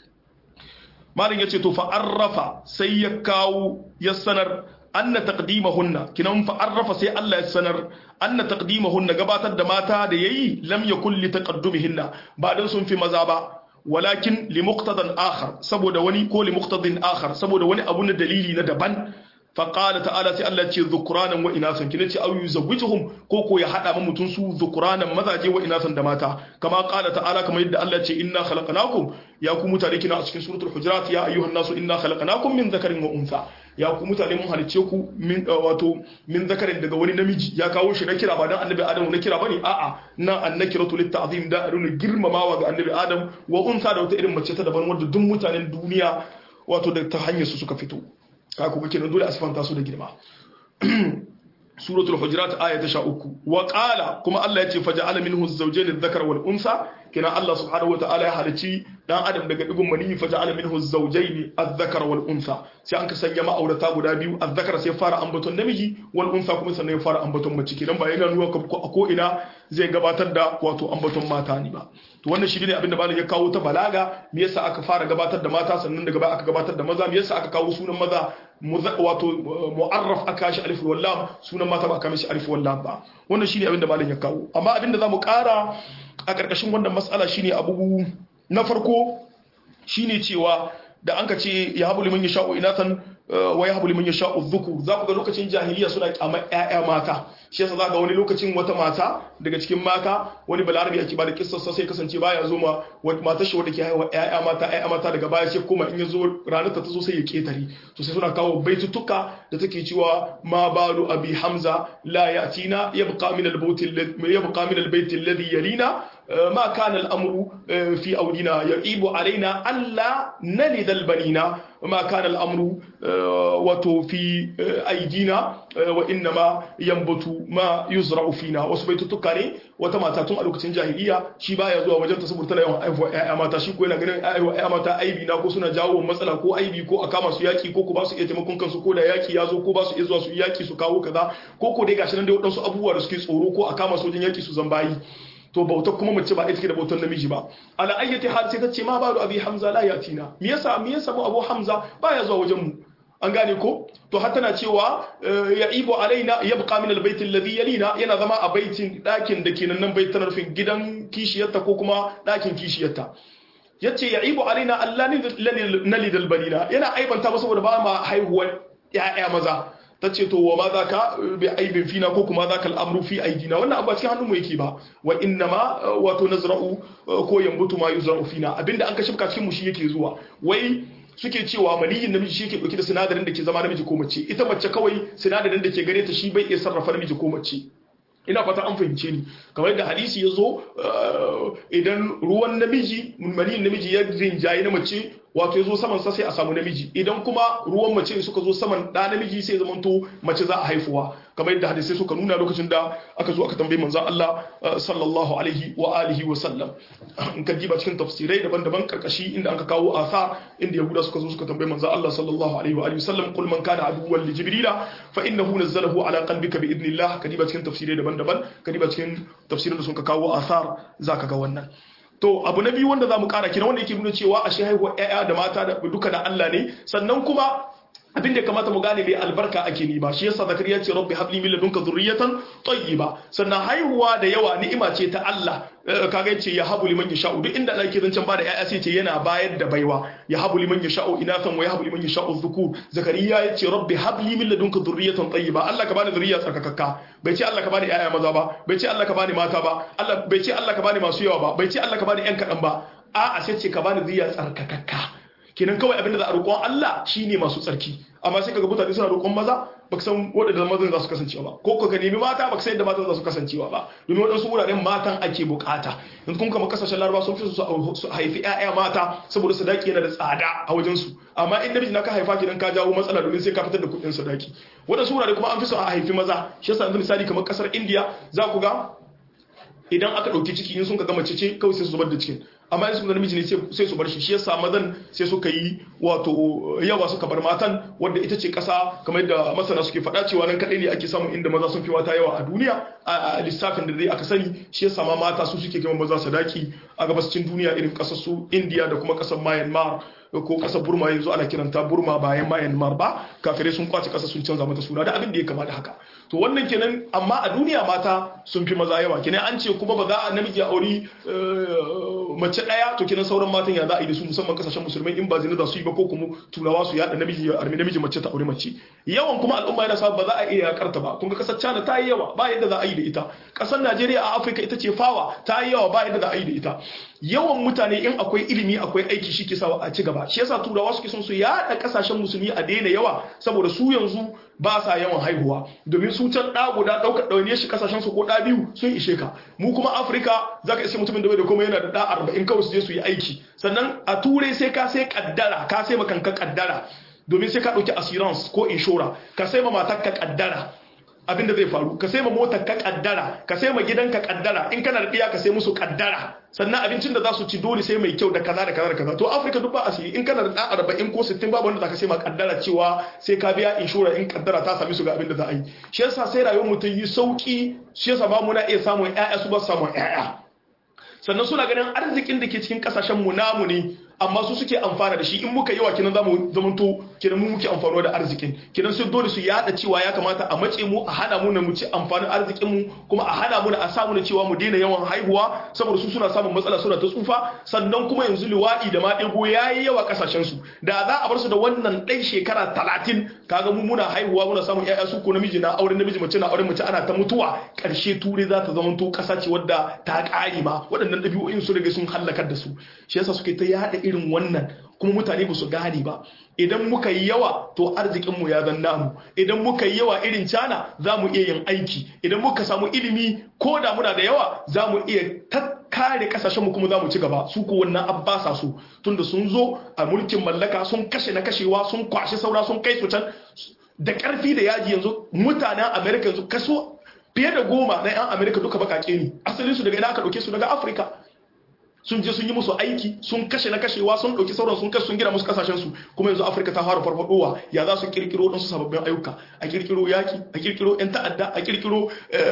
malin yace to fa arrafa sai ya kawo ya sanar anna taqdimahunna kinan fa arrafa sai Allah ya sanar anna taqdimahunna gabatar da mata da yayi lam yakul li taqaddumihinna ba dan sun fi maza ba walakin li muqtadan akhar saboda wani ko li muqtadin akhar saboda wani abu na dalili na daban فقال تعالى سي الله ce dhukuranan wa inasan kina ce au yuzawwijuhum ko ko ya hada mutun su dhukuranan mazaje wa inasan da mata kama qala ta'ala kamar yadda Allah ce inna khalaqnakum ya ku mutane kina a cikin suratul hujurat ya ayyuhan nasu inna khalaqnakum min dhakarin wa untha ya ku mutane mun halice ku min wato min zakarin daga wani namiji ya kawo shi na kira ba dan annabi adam na kira bane a'a nan annakiratu litta'zim da aruna girmamawa ga annabi adam wa untha da wata irin mace ta daban wanda duk mutanen duniya wato da ta hanyar su suka fito ka kuma kenan dole a sifanta su da girma suratul hujurat aya ta 13 wa qala kuma Allah ya ce faja'ala minhu az-zawjayn adh-dhakara wal unsa kenan Allah subhanahu wa ta'ala ya halici dan adam daga digun mani faja'ala minhu az-zawjayn adh-dhakara wal unsa sai an ka sanya ma'aurata guda biyu adh-dhakara sai fara ambaton namiji wal unsa kuma sannan ya fara ambaton mace kenan ba yana nuna ko ina zai gabatar da wato ambaton mata ne ba to wannan shi ne abin da malam ya kawo ta balaga me yasa aka fara gabatar da mata sannan daga baya aka gabatar da maza me yasa aka kawo sunan maza wato mu'arraf aka shi alif wal lam sunan mata ba aka mishi alif wal lam ba wannan shine abin da malam ya kawo amma abin da zamu kara a karkashin wannan mas'ala shine abu na farko shine cewa da an ka ce ya habu liman yasha'u inatan wa ya habu liman yasha'u dhukur za ku ga lokacin jahiliya suna kyamar ƴaƴa mata shi yasa za ga wani lokacin wata mata daga cikin mata wani balarabi ake ba da kissarsa sai kasance baya zo ma matar shi wanda ke haihuwa ƴaƴa mata ƴaƴa mata daga baya sai kuma in ya zo ranar ta zo sai ya ketare to sai suna kawo baitutuka da take cewa ma balu abi hamza la yatina yabqa min al-bayt yabqa min al-bayt alladhi yalina ma kana al-amru fi audina ya'ibu alaina alla nalid al-banina ma kana al-amru wato fi aidina wa innama yanbutu ma yuzra'u fina wasu baitutuka ne wata mata tun a lokacin jahiliya shi baya zuwa wajen ta saboda tana yawan aihuwa ƴaƴa mata shi ko yana ganin aihuwa ƴaƴa mata aibi na ko suna jawo matsala ko aibi ko a kama su yaki ko ko ba su iya taimakon kansu ko da yaki ya zo ko ba su iya zuwa su yaki su kawo kaza ko ko dai gashi nan dai wadansu abubuwa da suke tsoro ko a kama su wajen yaki su zambayi to bautar kuma mace ba ita take da bautar namiji ba ala ayyati hal sai ta ce ma ba abi hamza la yatina me yasa me yasa mu abu hamza baya zuwa wajen mu an gane ko to har tana cewa ya ibo alaina yabqa min albayt alladhi yalina yana zama a baitin dakin da kenan nan baitin rufin gidan kishiyarta ko kuma dakin kishiyarta yace ya ibo alaina allah nalid albanina yana aibanta ba saboda ba ma haihuwar ya'ya maza tace to wa ma zaka bi aibin fina ko kuma zaka al'amru fi aidina wannan abu cikin hannun mu yake ba wa inna ma wato nazra'u ko yambutu ma yuzra'u fina abinda an ka shifka cikin mu shi yake zuwa wai suke cewa maniyin namiji shi ke dauke da sinadarin da ke zama namiji ko mace ita mace kawai sinadarin da ke gare ta shi bai iya sarrafa namiji ko mace ina fata an fahimce ni kamar yadda hadisi ya zo idan ruwan namiji maniyin namiji ya rinjaye na mace wato ya zo saman sa sai a samu namiji idan kuma ruwan mace suka zo saman da namiji sai zama to mace za a haifuwa kamar yadda hadisai suka nuna lokacin da aka zo aka tambayi manzon Allah sallallahu alaihi wa alihi wa sallam in ka diba cikin tafsirai daban-daban karkashi inda aka kawo asa inda yahuda suka zo suka tambayi manzon Allah sallallahu alaihi wa alihi wa sallam kul man kana aduwwan li jibrila fa innahu nazzalahu ala qalbika bi idnillah ka diba cikin tafsirai daban-daban ka diba cikin tafsirin da suka kawo asar zaka ga wannan to abu na biyu wanda za mu kara kina wanda yake nuna cewa ashe haihuwar ƴaƴa da mata da duka da Allah ne sannan kuma abin da kamata mu gane dai albarka ake ni ba shi yasa zakariya ce rabbi habli min ladunka dhurriyatan tayyiba sannan haihuwa da yawa ni'ima ce ta Allah kaga yace ya habu liman yasha'u duk inda Allah yake zancen bada ƴaƴa sai ce yana bayar da baiwa ya habu liman yasha'u inathan wa ya habu liman yasha'u dhukur zakariya yace rabbi habli min ladunka dhurriyatan tayyiba Allah ka bani dhurriya tsarkakakka bai ce Allah ka bani ƴaƴa maza ba bai ce Allah ka bani mata ba Allah bai ce Allah ka bani masu yawa ba bai ce Allah ka bani ƴan kaɗan ba a'a sai ce ka bani dhurriya tsarkakakka kenan kawai abinda za a roƙon Allah shine masu tsarki amma sai kaga mutane suna roƙon maza baka san waɗanda mazan za su kasancewa ba ko ka nemi mata baka san yadda matan za su kasancewa ba domin waɗansu wuraren matan ake bukata in kun kama kasashen laraba sun fi su haifi ƴaƴa mata saboda sadaki yana da tsada a wajen su amma in namiji na ka haifa kidan ka jawo matsala domin sai ka fitar da kuɗin sadaki waɗansu wurare kuma an fi so a haifi maza shi yasa yanzu misali kamar kasar India za ku ga idan aka ɗauki ciki in sun ka gama ce kawai sai su zubar da cikin amma in sun namiji ne sai su bar shi shi yasa mazan sai suka yi wato yawa suka bar matan wanda ita ce ƙasa kamar yadda masana suke faɗa cewa nan kaɗai ne ake samun inda maza sun fi wata yawa a duniya a lissafin da dai aka sani shi yasa ma mata su suke kima maza sadaki a gabascin duniya irin ƙasar su indiya da kuma ƙasar myanmar ko ƙasar burma yanzu ana kiranta burma bayan myanmar ba kafirai sun kwace ƙasar sun canza mata suna da abin da ya kama da haka to wannan kenan amma a duniya mata sun fi maza yawa kenan an ce kuma ba za a namiji a auri mace daya to kenan sauran matan ya za a yi da su musamman kasashen musulmai in ba zina za su yi ba ko kuma turawa su yada namiji ya armi namiji mace ta aure mace yawan kuma al'umma yana sa ba za a iya karta ba kun ga kasar China ta yi yawa ba yadda za a yi da ita kasar Najeriya a Afirka ita ce fawa ta yi yawa ba yadda za a yi da ita yawan mutane in akwai ilimi akwai aiki shi ke sawa a ci gaba shi yasa turawa suke son su yada kasashen musulmi a daina yawa saboda su yanzu ba sa yawan haihuwa domin su can ɗa guda ɗaukar ɗaune shi kasashen su ko ɗa biyu sun ishe ka mu kuma afirka za ka isa mutumin da bai da kuma yana da ɗa arba'in kawai su je su yi aiki sannan a turai sai ka sai kaddara ka sai makanka kaddara domin sai ka ɗauki assurance ko inshora ka sai ma matar ka kaddara abinda zai faru ka sai ma motar ka kaddara ka sai ma gidan ka kaddara in kana da ɗiya ka sai musu kaddara sannan abincin da za su ci dole sai mai kyau da kaza da kaza da kaza to afirka duk ba asiri in kana da ɗan arba'in ko sittin babu wanda za ka sai ma kaddara cewa sai ka biya inshora in kaddara ta sami su ga abin da za a yi shi yasa sai rayuwar mutum yi sauki shi yasa ba muna iya samun ƴaƴa su ba samun ƴaƴa sannan suna ganin arzikin da ke cikin kasashen mu namu ne amma su suke amfana da shi in muka yi wa kinan zamu zamanto kinan mu muke amfano da arzikin kinan sai dole su yada cewa ya kamata a mace mu a hana mu na mu ci amfanin arzikin mu kuma a hana mu na a samu na cewa mu daina yawan haihuwa saboda su suna samun matsala suna ta tsufa sannan kuma yanzu liwadi da maɗigo yayi yawa kasashen su da za a bar su da wannan ɗan shekara talatin kaga mu muna haihuwa muna samun ƴaƴa su ko namiji na auren namiji mace na auren mace ana ta mutuwa ƙarshe ture za ta zamanto ƙasa ce wadda ta ƙare ma waɗannan ɗabi'o'in su rage sun hallakar da su shi yasa suke ta yada irin wannan kuma mutane ba su gane ba idan muka yi yawa to arzikinmu ya zan namu idan muka yi yawa irin cana za mu iya yin aiki idan muka samu ilimi ko da muna da yawa za mu iya kare kasashen mu kuma za mu ci gaba su ko wannan abbasa su tunda sun zo a mulkin mallaka sun kashe na kashewa sun kwashi saura sun kai su can da karfi da yaji yanzu mutanen america yanzu kaso fiye da goma na 'yan america duka bakake ne asalin su daga ina aka dauke su daga afirka sun je sun yi musu aiki sun kashe na kashewa sun ɗauki sauran sun kashe sun gina musu kasashen su kuma yanzu afirka ta fara farfadowa ya za su kirkiro ɗansu sababbin ayyuka a kirkiro yaki a kirkiro yan ta'adda a kirkiro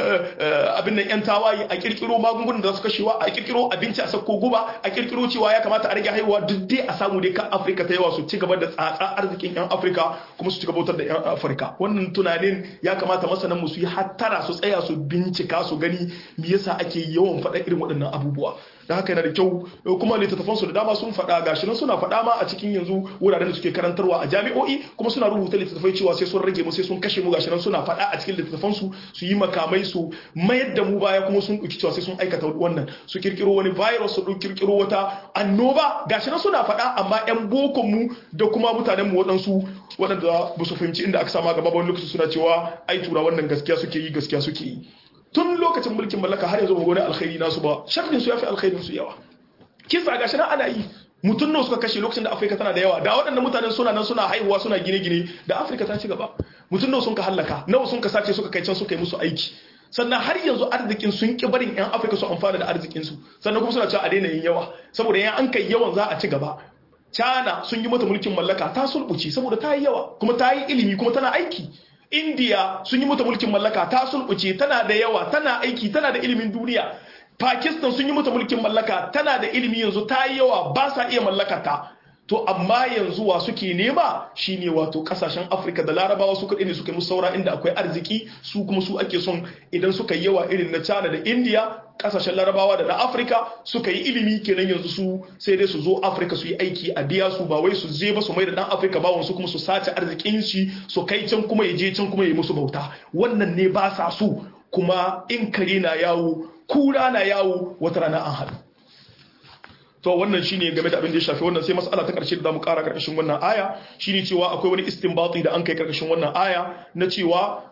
abin nan yan tawaye a kirkiro magungunan da za su kashewa a kirkiro abinci a sakko guba a kirkiro cewa ya kamata a rage haihuwa duk dai a samu dai kan afirka ta yawa su ci gaba da tsatsa arzikin yan afirka kuma su ci gaba da yan afirka wannan tunanin ya kamata masanan mu su yi hattara su tsaya su bincika su gani me yasa ake yawan faɗa irin waɗannan abubuwa da haka yana da kyau kuma littattafan su da dama sun faɗa gashi nan suna faɗa ma a cikin yanzu wuraren da suke karantarwa a jami'o'i kuma suna rubuta littattafai cewa sai sun rage mu sai sun kashe mu gashi nan suna faɗa a cikin littattafan su su yi makamai su mayar da mu baya kuma sun ɗauki cewa sai sun aikata wannan su kirkiro wani virus su ɗauki kirkiro wata annoba gashi nan suna faɗa amma yan bokon mu da kuma mutanen mu waɗansu waɗanda ba su fahimci inda aka sama gaba wani lokaci suna cewa ai tura wannan gaskiya suke yi gaskiya suke yi tun lokacin mulkin mallaka har yanzu ba wani alkhairi nasu ba sharrin su yafi alkhairin su yawa kisa gashi nan ana yi mutum nawa suka kashe lokacin da afirka tana da yawa da waɗannan mutanen suna nan suna haihuwa suna gine-gine da afirka ta ci gaba mutum nawa sun ka hallaka nawa sun ka sace suka kai can suka yi musu aiki sannan har yanzu arzikin sun ki barin yan afirka su amfana da arzikin su sannan kuma suna cewa a daina yin yawa saboda yan an kai yawan za a ci gaba China sun yi mata mulkin mallaka ta sulbuci saboda ta yi yawa kuma ta yi ilimi kuma tana aiki India sun yi mata mulkin mallaka ta sulbuce tana da yawa tana aiki tana da ilimin duniya Pakistan sun yi mata mulkin mallaka tana da ilimi yanzu ta yi yawa ba sa iya mallaka ta to amma yanzu wa suke nema shine wato kasashen Afirka da Larabawa su kaɗai ne suka yi musu saura inda akwai arziki su kuma su ake son idan suka yi yawa irin na China da India kasashen Larabawa da na Afirka suka yi ilimi kenan yanzu su sai dai su zo Afirka su yi aiki a biya su ba wai su je ba su mai da dan Afirka ba su kuma su sace arzikin shi su kai can kuma ya je can kuma ya yi musu bauta wannan ne ba sa su kuma in kare na yawo kura na yawo wata rana an haɗu to wannan shine game da abin da ya shafi wannan sai mas'ala ta karshe da zamu kara karkashin wannan aya shine cewa akwai wani istinbati da an kai karkashin wannan aya na cewa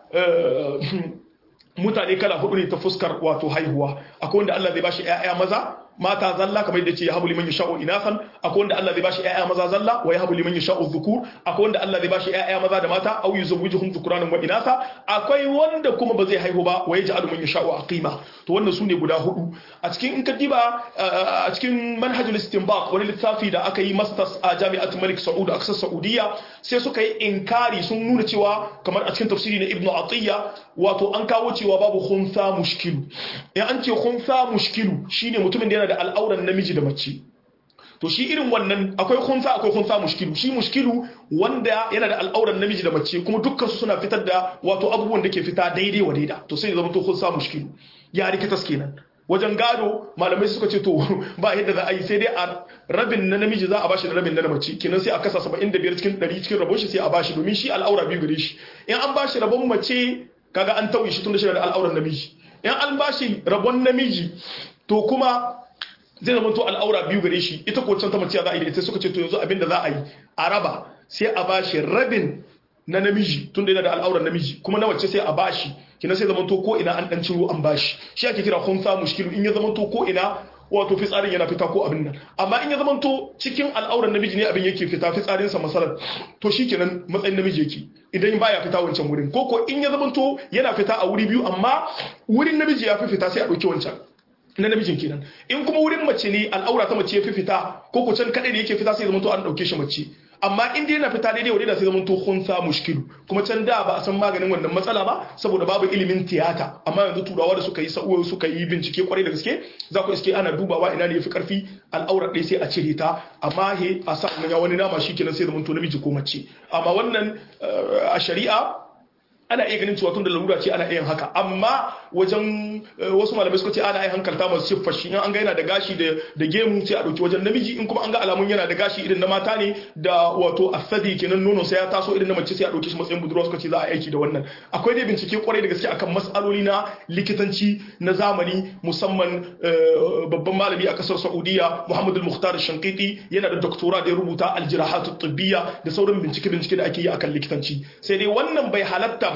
mutane kala hudu ne ta fuskar wato haihuwa akwai wanda Allah zai bashi ƴaƴa maza mata zalla kamar yadda ce ya habu liman yasha'u inasan akwai wanda Allah zai bashi ƴaƴa maza zalla wa ya habu liman yasha'u dhukur akwai wanda Allah zai bashi ƴaƴa maza da mata aw yuzawwijuhum dhukuranan wa inasa akwai wanda kuma ba zai haihu ba wa yaj'alu man yasha'u aqima to wannan sune guda hudu a cikin in ka diba a cikin manhajul istinbat wani littafi da aka yi masters a jami'at Malik Saud a kasar Saudiya sai suka yi inkari sun nuna cewa kamar a cikin tafsiri na Ibn Atiyya wato an kawo cewa babu khunsa mushkilu in an ce khunsa mushkilu shine mutumin da yana da al'auran namiji da mace to shi irin wannan akwai khunsa akwai khunsa mushkilu shi mushkilu wanda yana da al'auran namiji da mace kuma dukkan su suna fitar da wato abubuwan da ke fita daidai wa daida to sai ya zama to khunsa mushkilu ya rikitas kenan wajen gado malamai suka ce to ba yadda za a yi sai dai a rabin na namiji za a bashi da rabin na mace kenan sai a kasa 75 cikin 100 cikin rabon shi sai a bashi domin shi al'aura biyu gare shi in an bashi rabon mace kaga an tauye shi tun da shi da al'auran namiji in an bashi rabon namiji to kuma zai zama to al'aura biyu gare shi ita ko can ta mace za a yi da ita suka ce to yanzu abin da za a yi a raba sai a bashi rabin na namiji tun da yana da al'auran namiji kuma na mace sai a bashi kina sai zama to ko ina an dan ciro an bashi shi ake kira khunsa mushkilu in ya zama to ko ina wato fitsarin yana fita ko abin nan amma in ya zama to cikin al'auran namiji ne abin yake fita fitsarin sa masalan to shikenan matsayin namiji yake idan baya fita wancan wurin ko ko in ya zama to yana fita a wuri biyu amma wurin namiji ya fi fita sai a dauki wancan na namijin kenan in kuma wurin mace ne al'aura ta mace ya fi fita ko ko can kadai ne yake fita sai zama to an dauke shi mace amma in dai yana fita daidai wadai da sai zaman to khunsa mushkilu kuma can da ba a san maganin wannan matsala ba saboda babu ilimin tiyata amma yanzu turawa da suka yi sa'uwa suka yi bincike kwarai da gaske za ku iske ana dubawa ina ne yafi karfi al'aura ɗaya sai a cire ta amma he a sa ya wani nama shi kenan sai zaman to namiji ko mace amma wannan a shari'a ana iya ganin cewa tun da larura ce ana iya haka amma wajen wasu malamai suka ce ana iya hankalta masu siffar shi in an ga yana da gashi da gemu sai a dauki wajen namiji in kuma an ga alamun yana da gashi irin na mata ne da wato asadi kenan nono sai ya taso irin na mace sai a dauki shi matsayin budurwa suka ce za a aiki da wannan akwai dai bincike kwarai da gaske akan mas'aloli na likitanci na zamani musamman babban malami a kasar Saudiya Muhammad al-Mukhtar Shankiti yana da doktora da ya rubuta al-jirahat at-tibbiyya da sauran bincike bincike da ake yi akan likitanci sai dai wannan bai halatta ba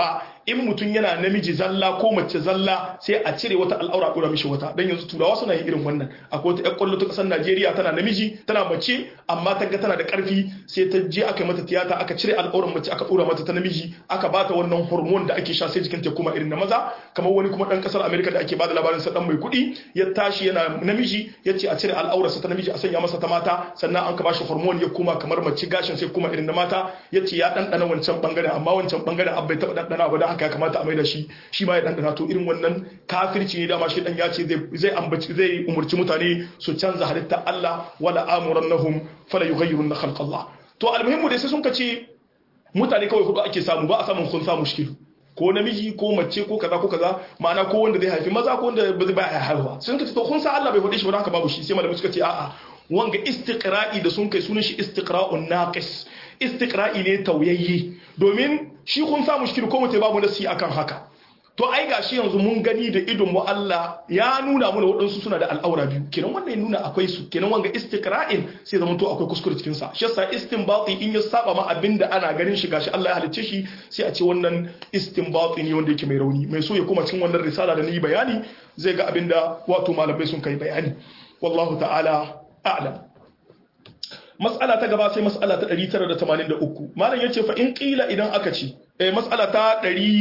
in mutum yana namiji zalla ko mace zalla sai a cire wata al'aura dora mishi wata dan yanzu turawa suna yin irin wannan akwai wata ƴar kwallo ta kasar Najeriya tana namiji tana mace amma ta ga tana da karfi sai ta je aka yi mata tiyata aka cire al'auran mace aka dora mata ta namiji aka bata wannan hormone da ake sha sai jikin ta kuma irin na maza kamar wani kuma dan kasar America da ake bada labarin sa dan mai kuɗi ya tashi yana namiji yace a cire al'aurarsa ta namiji a sanya masa ta mata sannan an ka bashi hormone ya kuma kamar mace gashin sai kuma irin na mata yace ya dandana wancan bangaren amma wancan bangaren an bai taba dandana ba dan haka ya kamata a maida shi shi ma ya dandana to irin wannan kafirci ne dama shi dan ya ce zai ambaci zai umurci mutane su canza halitta Allah wala amurannahum fala yughayyirun khalqa Allah to almuhimmu dai sai sun kace mutane kawai hudu ake samu ba a samun kun samu mushkilu ko namiji ko mace ko kaza ko kaza ma'ana ko wanda zai haifi maza ko wanda ba zai ba haihuwa sun kace to kun sa Allah bai hudu shi ba haka babu shi sai malamai suka ce a'a wanga istiqra'i da sun kai sunan shi istiqra'un naqis istiqra'i ne tauyayye domin shi kun sa mushkil ko mutai babu nasi akan haka to ai gashi yanzu mun gani da idon mu Allah ya nuna mana waɗansu suna da al'aura biyu kenan wannan ya nuna akwai su kenan wanga istiqra'in sai zaman to akwai kuskure cikin sa shi yasa istinbati in ya saba ma abinda ana ganin shi gashi Allah ya halicce shi sai a ce wannan istinbati ne wanda yake mai rauni mai so ya koma cikin wannan risala da ni bayani zai ga abinda wato malamai sun kai bayani wallahu ta'ala a'lam mas'ala ta gaba sai mas'ala ta 983 malam yace fa in qila idan aka ce eh mas'ala ta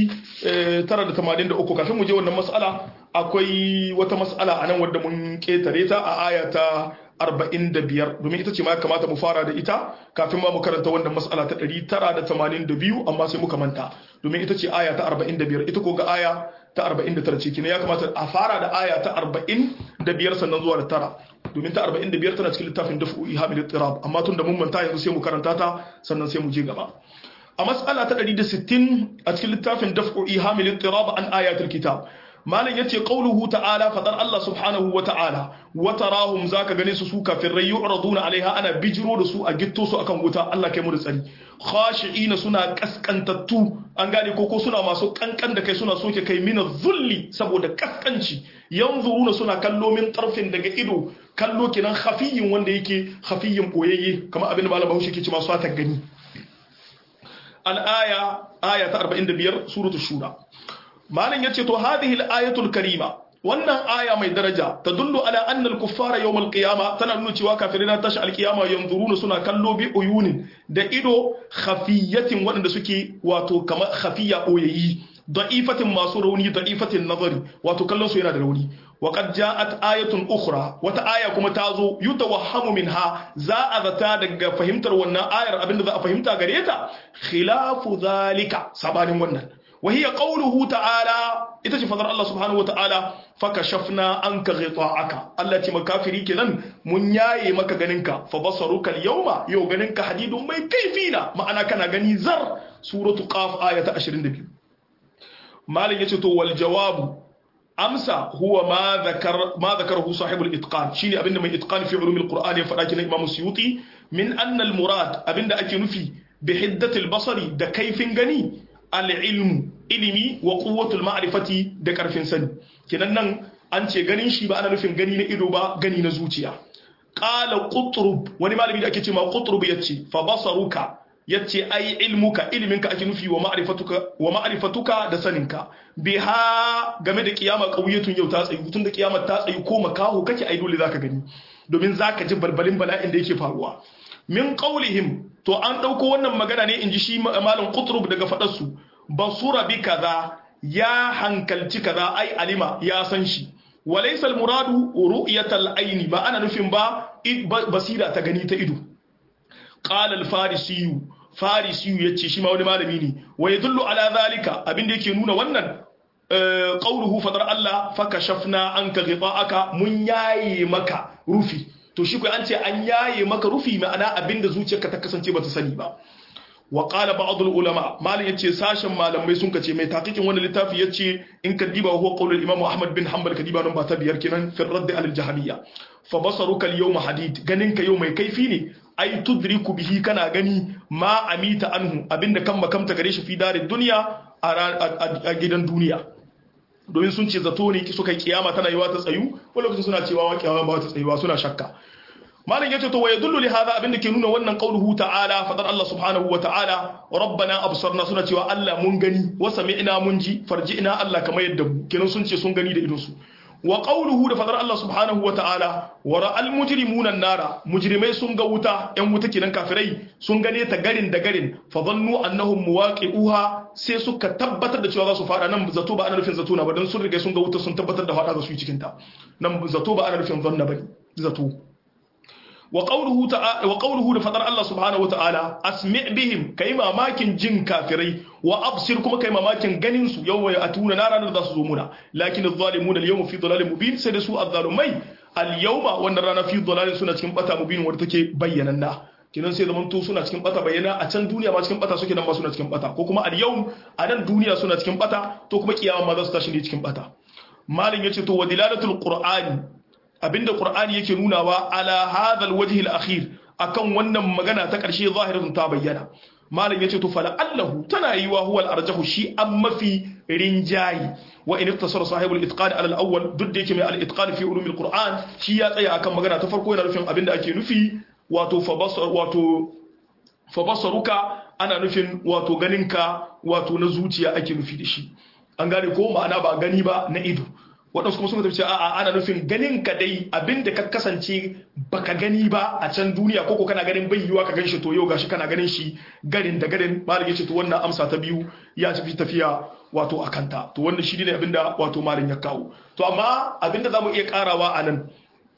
983 kafin mu je wannan mas'ala akwai wata mas'ala anan wadda mun ketare ta a aya ta 45 domin ita ce ma ya kamata mu fara da ita kafin ma mu karanta wannan mas'ala ta 982 amma sai muka manta domin ita ce aya ta 45 ita ko ga aya ta 49 ce kina ya kamata a fara da aya ta 45 sannan zuwa da tara domin ta 45 tana cikin littafin dafu ihamil ittirab amma tun da mun manta yanzu sai mu karanta ta sannan sai mu je gaba a mas'ala ta 160 a cikin littafin dafu ihamil ittirab an ayatul kitab malam yace qauluhu ta'ala fadar Allah subhanahu wa ta'ala wa tarahum zaka gane su su kafirai yu'raduna alaiha ana bijiro da su a gitto su akan wuta Allah kai mu da tsari khashi'ina suna kaskantattu an gane ko ko suna masu kankan da kai suna soke kai mina zulli saboda kaskanci yanzuruna suna kallo min tarfin daga ido kallo kenan khafiyin wanda yake khafiyin boyayye kamar abin da malam Bahaushe ke cewa su ta gani al-aya aya ta 45 suratul shura malam yace to hadhihi al-ayatul karima wannan aya mai daraja ta dullu ala anna al-kuffara yawm al-qiyama tana nuna cewa kafirai na tashi al-qiyama yanzuruna suna kallo bi uyunin da ido khafiyatin waɗanda suke wato kamar khafiya boyayi da'ifatin masu rauni da'ifatin nazari wato kallon su yana da rauni wa qad ja'at ayatun ukhra wata aya kuma ta zo yutawahhamu minha za a zata daga fahimtar wannan ayar abinda za a fahimta gare ta khilafu zalika sabanin wannan وهي قوله تعالى ita fadar Allah subhanahu wataala fakashafna anka ghita'aka Allah ce makafiri kenan mun yaye maka ganinka fa basaruka al-yawma yau ganinka hadidun mai kaifina ma'ana kana gani zar suratu qaf ayata 22 malin yace to wal jawabu amsa huwa ma zakar ma zakarahu sahibul itqan shine abinda mai itqan fi ulumil qur'ani ya fada kenan imam suyuti min anna al-murad abinda ake nufi bi hiddatil basari da kaifin gani al-ilmu ilimi wa quwwatul ma'rifati da karfin sani kinan nan an ce ganin shi ba ana nufin gani na ido ba gani na zuciya qala qutrub wani malami da ake cewa qutrub yace fa basaruka yace ai ilmuka iliminka ake nufi wa ma'rifatuka wa ma'rifatuka da saninka biha game da kiyama qawiyatun yau ta tsayi tun da kiyama ta tsayi ko makaho kake ai dole zaka gani domin zaka ji balbalin bala'in da yake faruwa min qawlihim to an dauko wannan magana ne inji shi malam qutrub daga fadar su basura bi kaza ya hankalci kaza ai alima ya san shi walaysa almuradu ru'yatal aini ba ana nufin ba basira ta gani ta ido qala alfarisiyu farisiyu yace shi ma wani malami ne wa yadullu ala zalika abinda yake nuna wannan qawluhu fadar Allah fakashafna anka ghita'aka mun yaye maka rufi to shi kai an ce an yaye maka rufi ma'ana abinda zuciyarka ta kasance bata sani ba wa qala ba'd ulama malin yace sashen malamai sun kace mai taqiqin wannan littafi yace in ka diba huwa qaulul imam ahmad bin hanbal kadiba nan ba ta biyar kenan fi radd al jahmiyya fa basaruka al yawma hadid ganin ka yau mai kaifi ne ai tudriku bihi kana gani ma amita anhu abinda kan makamta gare shi fi darid dunya a gidan duniya domin sun ce zato ne suka yi kiyama tana yiwa ta tsayu wani lokacin suna cewa wa kiyama ba ta tsayuwa suna shakka malam yace to wa yadullu li hadha abinda ke nuna wannan qauluhu ta'ala fadar Allah subhanahu wa ta'ala rabbana absarna suna cewa Allah mun gani wa sami'na mun ji farji'na Allah kamar yadda mu kenan sun ce sun gani da idon su wa qawluhu da fadar Allah subhanahu wa ta'ala wa ra'al mujrimuna an-nara mujrimai sun ga wuta yan wuta kenan kafirai sun gane ta garin da garin fa dhannu annahum muwaqi'uha sai suka tabbatar da cewa za su fada nan zato ba ana nufin zato na ba dan sun riga sun ga wuta sun tabbatar da fada za su yi cikin ta nan zato ba ana nufin zanna bane zato wa qawluhu ta'ala wa qawluhu da fadar Allah subhanahu wa ta'ala asmi' bihim kai mamakin jin kafirai wa absir kuma kai mamakin ganin su yawma ya'tuna na ranar da su zo muna lakin adh-dhalimuna al-yawma fi dhalalin mubin sai da su adh-dhalumai al-yawma wannan rana fi dhalalin suna cikin bata mubin wanda take bayyananna kinan sai zaman to suna cikin bata bayyana a can duniya ma cikin bata suke nan ma suna cikin bata ko kuma al-yawm a nan duniya suna cikin bata to kuma kiyama ma za su tashi ne cikin bata malin yace to wa dilalatul qur'ani abinda qur'ani yake nunawa ala hadha alwajh alakhir akan wannan magana ta karshe zahiratun ta bayyana malam yace to fala allahu tana yiwa huwa alarjahu shi an mafi rinjayi wa in ittasara sahibul itqan ala alawwal duk da yake mai al-itqan fi ulumil qur'an shi ya tsaya akan magana ta farko yana nufin abinda ake nufi wato fa basar wato fa basaruka ana nufin wato ganinka wato na zuciya ake nufi da shi an gane ko ma'ana ba gani ba na ido waɗansu kuma sun tafi a'a ana nufin ganin ka dai abinda ka kasance baka gani ba a can duniya ko kana ganin bai yiwa ka gan shi to yau gashi kana ganin shi garin da garin malam yace to wannan amsa ta biyu ya tafi tafiya wato a kanta to wannan shi ne abinda wato malam ya kawo to amma abinda zamu iya karawa a nan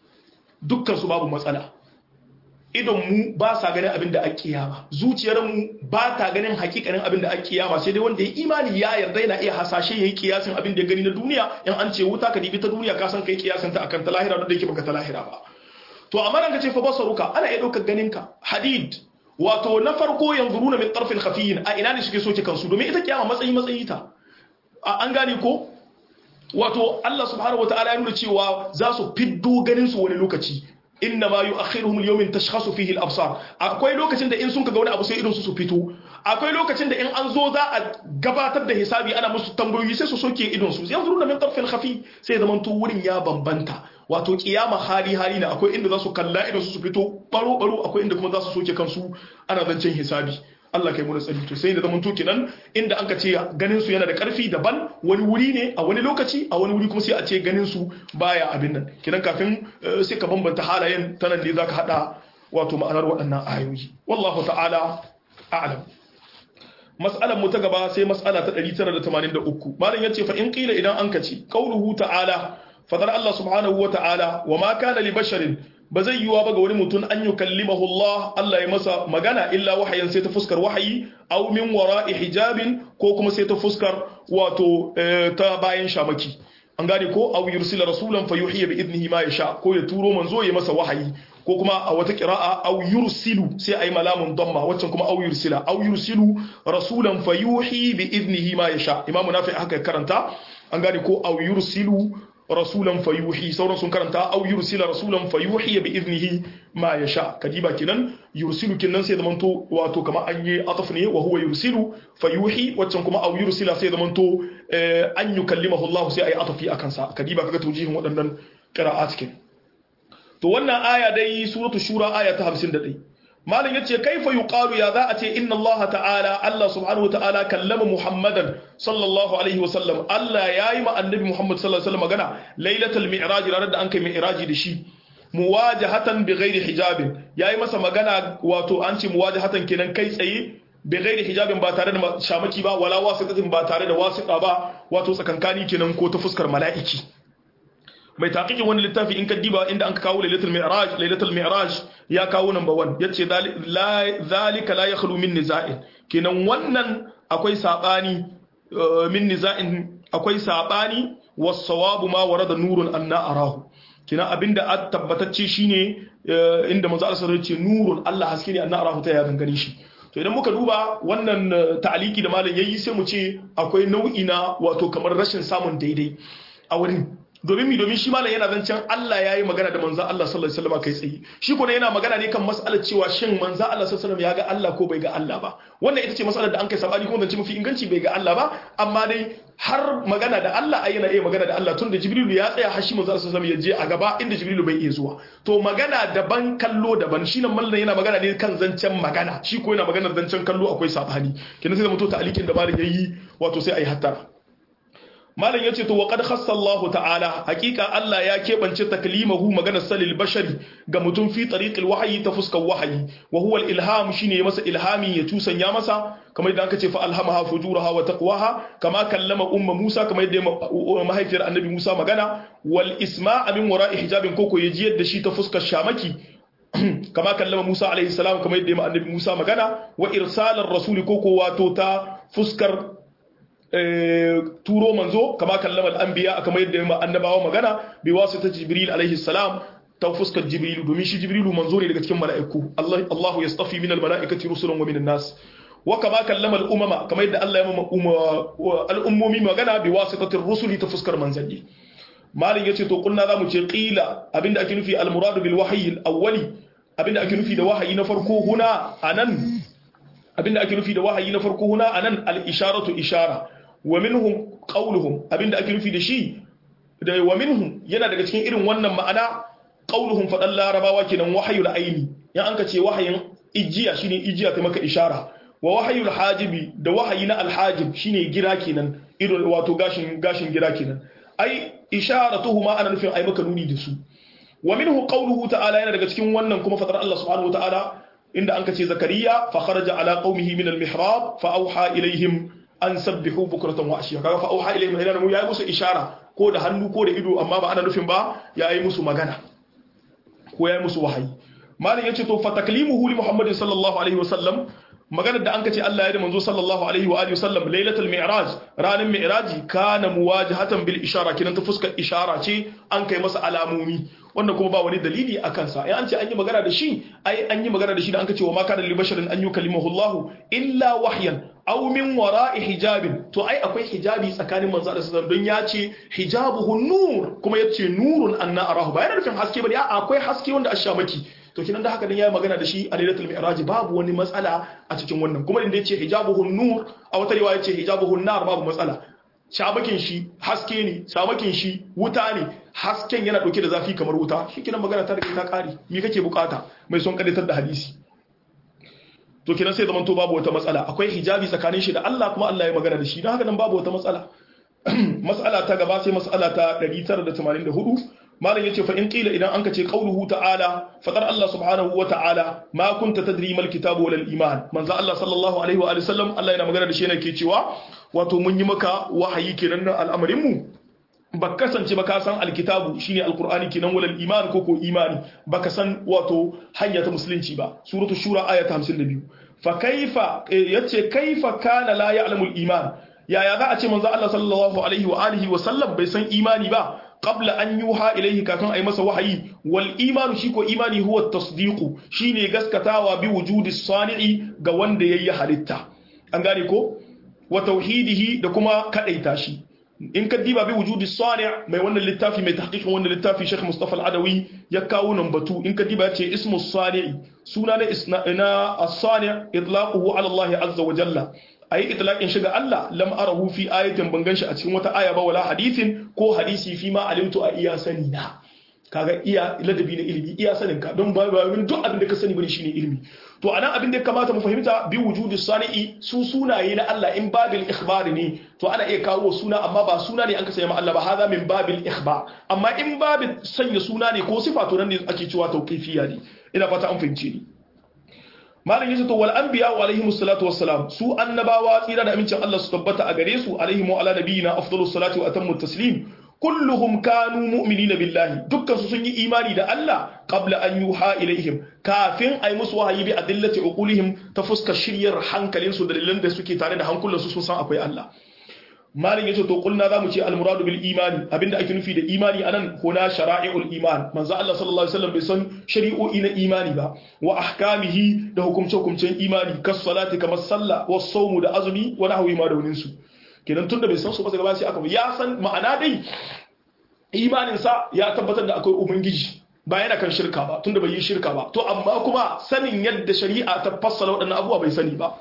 dukkan su babu matsala idon mu ba sa ganin abin da ake kiyama zuciyar mu ba ta ganin hakikanin abin da ake kiyama sai dai wanda ya imani ya yarda yana iya hasashe yayi kiyasin abin da ya gani na duniya in an ce wuta ka dibi ta duniya ka san kai kiyasin ta akan ta lahira da yake baka ta lahira ba to amma nan ka ce fa basaruka ana iya daukar ganin ka hadid wato na farko yanzuruna min tarfil khafiyyin a ina ne suke soke kansu domin ita kiyama matsayi matsayi ta an gane ko wato Allah subhanahu wataala ya nuna cewa za su fiddo ganin su wani lokaci inna ma yu'akhiruhum al-yawmin tashkhasu fihi al-absar akwai lokacin da in sun kaga wani abu sai idan su su fito akwai lokacin da in an zo za a gabatar da hisabi ana musu tambayoyi sai su soke idon su yanzu min tarfin khafi sai zaman to wurin ya bambanta wato kiyama hali hali na akwai inda za su kalla idon su su fito baro baro akwai inda kuma za su soke kansu ana zancen hisabi Allah kai muna tsari to sai da zaman to kenan inda an ka ce ganin su yana da karfi daban wani wuri ne a wani lokaci a wani wuri kuma sai a ce ganin su baya abin nan kenan kafin sai ka bambanta halayen ta nan ne zaka hada wato ma'anar waɗannan ayoyi wallahu ta'ala a'lam mas'alar mu ta gaba sai mas'ala ta 983 malam yace fa in qila idan an kace qauluhu ta'ala fadar Allah subhanahu wa ta'ala wa ma kana li basharin ba zai yiwa ba ga wani mutum an yi kallimahu Allah Allah ya masa magana illa wahayin sai ta fuskar wahayi aw min wara'i hijabin ko kuma sai ta fuskar wato ta bayan shamaki an gane ko aw yursila rasulan fayuhiya bi idnihi ma yasha ko ya turo manzo ya masa wahayi ko kuma a wata qira'a aw yursilu sai ayi malamun damma waccan kuma aw yursila aw yursilu rasulan fayuhi bi idnihi ma yasha imamu nafi haka karanta an gane ko aw yursilu rasulan fayuhi sauran sun karanta au yursila rasulan fayuhi bi iznihi ma yasha kadiba kinan yursilu kinan sai zamanto wato kamar an yi ataf ne wa huwa yursilu fayuhi waccan kuma au yursila sai zamanto an yukallimahu Allah sai ayi atafi akan sa kadiba kaga tawjihin waɗannan qira'at kin to wannan aya dai suratul shura aya ta 51 malam yace kaifa yuqalu ya za a ce inna Allah ta'ala Allah subhanahu wa ta'ala kallama Muhammadan sallallahu alaihi wa sallam Allah yayi ma annabi Muhammad sallallahu alaihi wa sallam magana lailatul mi'raj ranar da an kai mi'raji da shi muwajahatan bi ghairi hijabin yayi masa magana wato an ce muwajahatan kenan kai tsaye bi ghairi hijabin ba tare da shamaki ba wala wasitatin ba tare da wasita ba wato tsakankani kenan ko ta fuskar mala'iki mai taqiqin wani littafi in ka diba inda an kawo lailatul mi'raj lailatul mi'raj ya kawo number 1 yace zalika la yakhlu min niza'in kenan wannan akwai sabani min niza'in akwai sabani was sawabu ma warada nurun anna arahu kenan abinda a tabbatacce shine inda manzo Allah sallallahu alaihi nurun Allah haske ne anna arahu ta ya gangare shi to idan muka duba wannan ta'aliki da malam yayi sai mu ce akwai nau'i na wato kamar rashin samun daidai a wurin domin mi domin shi malam yana zancen Allah yayi magana da manzo Allah sallallahu alaihi wasallam kai tsaye shi kuma yana magana ne kan mas'alar cewa shin manzo Allah sallallahu alaihi wasallam ya ga Allah ko bai ga Allah ba wannan ita ce mas'alar da an kai sabani kuma zance mafi inganci bai ga Allah ba amma dai har magana da Allah ai yana iya magana da Allah tun da Jibrilu ya tsaya har shi manzo Allah sallallahu alaihi wasallam ya je a gaba inda Jibrilu bai iya zuwa to magana daban kallo daban shi nan mallan yana magana ne kan zancen magana shi ko yana magana zancen kallo akwai sabani kenan sai da mutu ta'alikin da malam yayi wato sai ayi hattara malam yace to wa qad khassa Allah ta'ala hakika Allah ya kebance taklimahu maganar salil bashari ga mutum fi tariqil wahyi ta fuskar wahayi wa huwa al-ilham shine masa ilhami ya tusanya masa kamar idan aka ce fa alhamaha fujuraha wa taqwaha kama kallama umma Musa kamar yadda mahaifiyar annabi Musa magana wal isma'a min wara'i hijabin koko ya jiyar da shi ta fuskar shamaki kama kallama Musa alaihi salam kamar yadda annabi Musa magana wa irsalar rasuli koko wato ta fuskar turo manzo kama kallama al-anbiya kamar yadda annabawa magana bi wasita jibril alaihi salam ta fuskar jibrilu domin shi jibrilu manzo ne daga cikin mala'iku Allah Allahu yastafi min al-mala'ikati rusulan wa min an-nas wa kama kallama al-umama kamar yadda Allah ya ma al-ummomi magana bi wasitatir rusuli ta fuskar manzanni malin yace to kunna zamu ce qila abinda ake nufi al-muradu bil wahyi al-awwali abinda ake nufi da wahayi na farko huna anan abinda ake nufi da wahayi na farko huna anan al-isharatu ishara wa minhum qawluhum abinda ake nufi da shi da wa minhum yana daga cikin irin wannan ma'ana qauluhum fadan larabawa kenan wahayul aini ya anka ce wahayin ijiya shine ijiya ta maka ishara wa wahayul hajibi da wahayi na alhajib shine gira kenan irin wato gashin gashin gira kenan ai isharatuhuma ana nufin ai maka nuni da su wa minhu qawluhu ta'ala yana daga cikin wannan kuma fadar Allah subhanahu wa ta'ala inda anka ce zakariya fa kharaja ala qaumihi min al-mihrab fa awha ilaihim an sabbihu bukratan wa ashiya kaga fa auha ilayhim ila mu yayi musu ishara ko da hannu ko da ido amma ba ana nufin ba yayi musu magana ko yayi musu wahayi malam yace to fa taklimuhu li muhammadin sallallahu alaihi wasallam maganar da an kace Allah ya da manzo sallallahu alaihi wa alihi wasallam lailatul mi'raj ranar mi'raji kana muwajahatan bil ishara kinan ta fuskar ishara ce an kai masa alamomi wannan kuma ba wani dalili a kansa ai an ce an yi magana da shi ai an yi magana da shi da an kace wa ma kana li basharin an yukallimahu Allah illa wahyan aw min wara'i hijabin to ai akwai hijabi tsakanin manzo da sallallahu don ya ce hijabuhu nur kuma yace nurun anna arahu ba yana nufin haske bane a akwai haske wanda ashamaki to kinan da haka dan yayi magana da shi a lailatul mi'raj babu wani matsala a cikin wannan kuma inda yace hijabuhu nur a wata riwaya yace hijabuhu nar babu matsala shabakin shi haske ne shabakin shi wuta ne hasken yana dauke da zafi kamar wuta shi kinan magana ta rike ta kare me kake bukata mai son kadatar da hadisi to kinan sai zaman to babu wata matsala akwai hijabi tsakanin shi da Allah kuma Allah ya magana da shi don haka nan babu wata matsala matsala ta gaba sai matsala ta 984 malam yace fa in qila idan anka ce qauluhu ta'ala fadar Allah subhanahu wa ta'ala ma kunta tadri mal kitabu wal iman manzo Allah sallallahu alaihi wa sallam Allah yana magana da shi yana ke cewa wato mun yi maka wahayi kenan na al'amarin mu ba kasance ba ka san alkitabu shine alqur'ani kenan walal iman ko ko imani baka san wato hanya ta musulunci ba suratu shura aya ta 52 fa kaifa yace kaifa kana la ya'lamu iman yaya za a ce manzo Allah sallallahu alaihi wa alihi wa sallam bai san imani ba qabla an yuha ilayhi kafin ai masa wahayi wal imanu shi ko imani huwa tasdiqu shine gaskatawa bi wujudi sani'i ga wanda yayi halitta an gane ko wa tauhidihi da kuma kadaita shi in ka diba bi wujudi sani' mai wannan littafi mai tahqiqin wannan littafi Sheikh Mustafa Al-Adawi ya kawo nan batu in ka diba ce ismu sani' suna na na as-sani' itlaquhu ala Allah azza wa jalla ayi itlaqin shi ga Allah lam arahu fi ayatin ban ganshi a cikin wata aya ba wala hadithin ko hadisi fi ma alimtu a iya sani na kaga iya ladabi na ilimi iya sanin ka don ba duk abin da ka sani bane shine ilimi to anan abin da ya kamata mu fahimta bi wujudi sani'i su sunaye na Allah in babil ikhbar ne to ana iya kawo suna amma ba suna ne an ka sanya ma Allah ba hada min babil ikhbar amma in babil sanya suna ne ko sifa to nan ne ake cewa tauqifiyya ne ina fata an fahimce ni malam yace to wal anbiya wa alaihimus salatu wassalam su annabawa tsira da amincin Allah su tabbata a gare su alaihim wa ala nabiyina afdalus salatu wa atammu taslim kulluhum kanu mu'minina billahi dukkan su sun yi imani da Allah qabla an yuha ilaihim kafin ay musu wahayi bi adillati uqulihim ta fuskar shiryar hankalin su dalilan da suke tare da hankulan su sun san akwai Allah malin yace to kulna zamu ce almuradu bil imani abinda ake nufi da imani anan huna shara'i'ul iman manzo Allah sallallahu alaihi wasallam bai san shari'o'i na imani ba wa ahkamihi da hukumce hukumcen imani kas salati kamar sallah was sawmu da azumi wa nahwi ma da su kenan tunda bai san su ba sai gaba sai aka ya san ma'ana dai imaninsa ya tabbatar da akwai ubangiji ba yana kan shirka ba tunda bai yi shirka ba to amma kuma sanin yadda shari'a ta fassara waɗannan abubuwa bai sani ba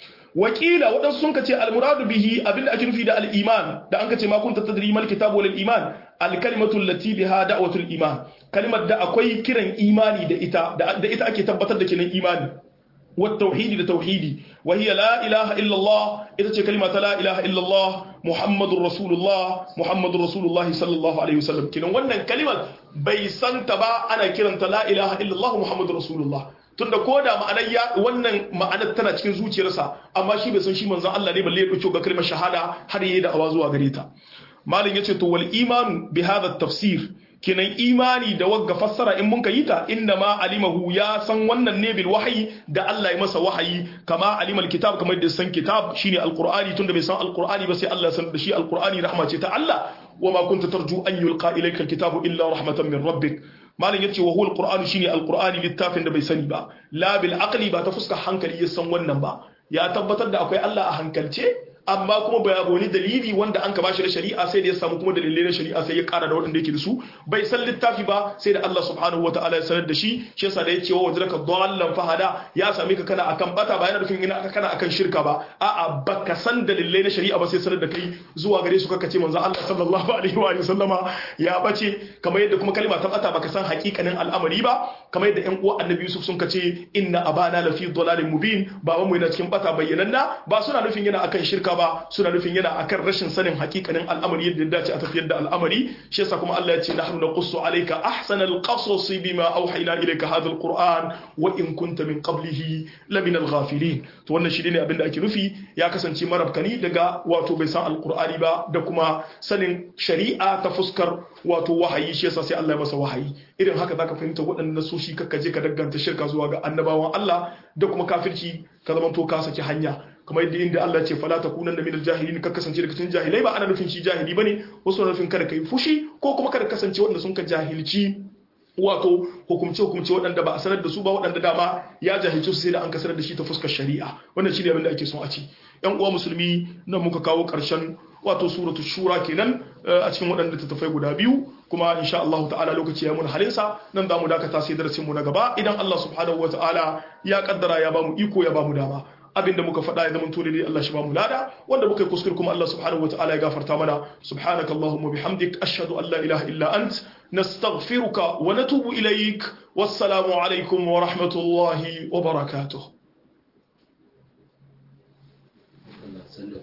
wakila waɗansu sun kace almuradu bihi abinda ake nufi da al-iman da an kace ma kunta tadri mal kitabu wal iman al-kalimatu allati biha da'watul iman kalimar da akwai kiran imani da ita da ita ake tabbatar da kiran imani والتوحيد لتوحيدي وهي لا إله إلا الله إذا كلمة لا إله إلا الله محمد رسول الله محمد رسول الله صلى الله عليه وسلم كنا وانا كلمة بيسان تبا أنا كرنت لا إله إلا الله محمد رسول الله tunda ko da ma'anar ya wannan ma'anar tana cikin zuciyarsa amma shi bai san shi manzon Allah ne balle ya dauko ga kalmar shahada har yayi da awa zuwa gare ta malam yace to wal imanu bi hadha tafsir kinan imani da wagga fassara in mun yi ta inna ma alimahu ya san wannan ne bil wahyi da Allah ya masa wahayi kama alimal kitab kamar da san kitab shine alqur'ani tunda bai san alqur'ani ba sai Allah ya san da shi alqur'ani rahma ce ta Allah wa ma kunta tarju an yulqa ilayka alkitabu illa rahmatan min rabbik malam yace wa huwa alqur'anu shine alqur'ani littafin da bai sani ba la bil aqli ba ta fuska hankali ya san wannan ba ya tabbatar da akwai Allah a hankalce amma kuma bai wani dalili wanda an ka bashi da shari'a sai da ya samu kuma dalilai na shari'a sai ya kara da waɗanda yake da su bai san littafi ba sai da Allah subhanahu wa ta'ala ya sanar da shi shi yasa da ya ce wa wajraka dallan fahada ya same ka kana akan bata ba yana nufin ina kana akan shirka ba a'a baka san dalilai na shari'a ba sai sanar da kai zuwa gare su kaka ce manzo Allah sallallahu alaihi wa sallama ya bace kamar yadda kuma kalma ta bata baka san hakikanin al'amari ba kamar yadda ƴan uwa annabi Yusuf sun kace inna abana lafi dalalin mubin babanmu yana cikin bata bayyananna ba suna nufin yana akan shirka ba suna nufin yana akan rashin sanin hakikanin al'amari yadda ya dace a tafiyar da al'amari shi yasa kuma Allah ya ce nahnu naqussu alayka ahsanal qasas bima awhayna ilayka hadha alquran wa in kunta min qablihi lamina alghafilin to wannan shi ne abin da ake nufi ya kasance marabkani daga wato bai san alqur'ani ba da kuma sanin shari'a ta fuskar wato wahayi shi yasa sai Allah ya masa wahayi irin haka zaka fahimta waɗannan soshi kakka je ka danganta shirka zuwa ga annabawan Allah da kuma kafirci ka zama to ka saki hanya kamar yadda inda Allah ce fala takunanna minal jahilin ka kasance daga cikin jahilai ba ana nufin shi jahili bane wasu na nufin kada kai fushi ko kuma kada kasance wanda sun ka jahilci wato hukumce hukumce waɗanda ba a sanar da su ba waɗanda dama ya jahilci su sai da an ka sanar da shi ta fuskar shari'a wannan shine abin da ake son a ci yan uwa musulmi nan muka kawo ƙarshen wato suratu shura kenan a cikin waɗanda tattafai guda biyu kuma insha Allah ta'ala lokaci ya mun halinsa nan za mu dakata sai darasin mu na gaba idan Allah subhanahu wa ta'ala ya kaddara ya bamu iko ya bamu dama abinda muka faɗa ya zama tole Allah shi bamu lada wanda muka yi kuskure kuma Allah subhanahu wa ta'ala ya gafarta mana subhanaka allahumma bihamdik ashhadu an la ilaha illa ant nastaghfiruka wa natubu ilaik wassalamu alaikum wa rahmatullahi wa barakatuh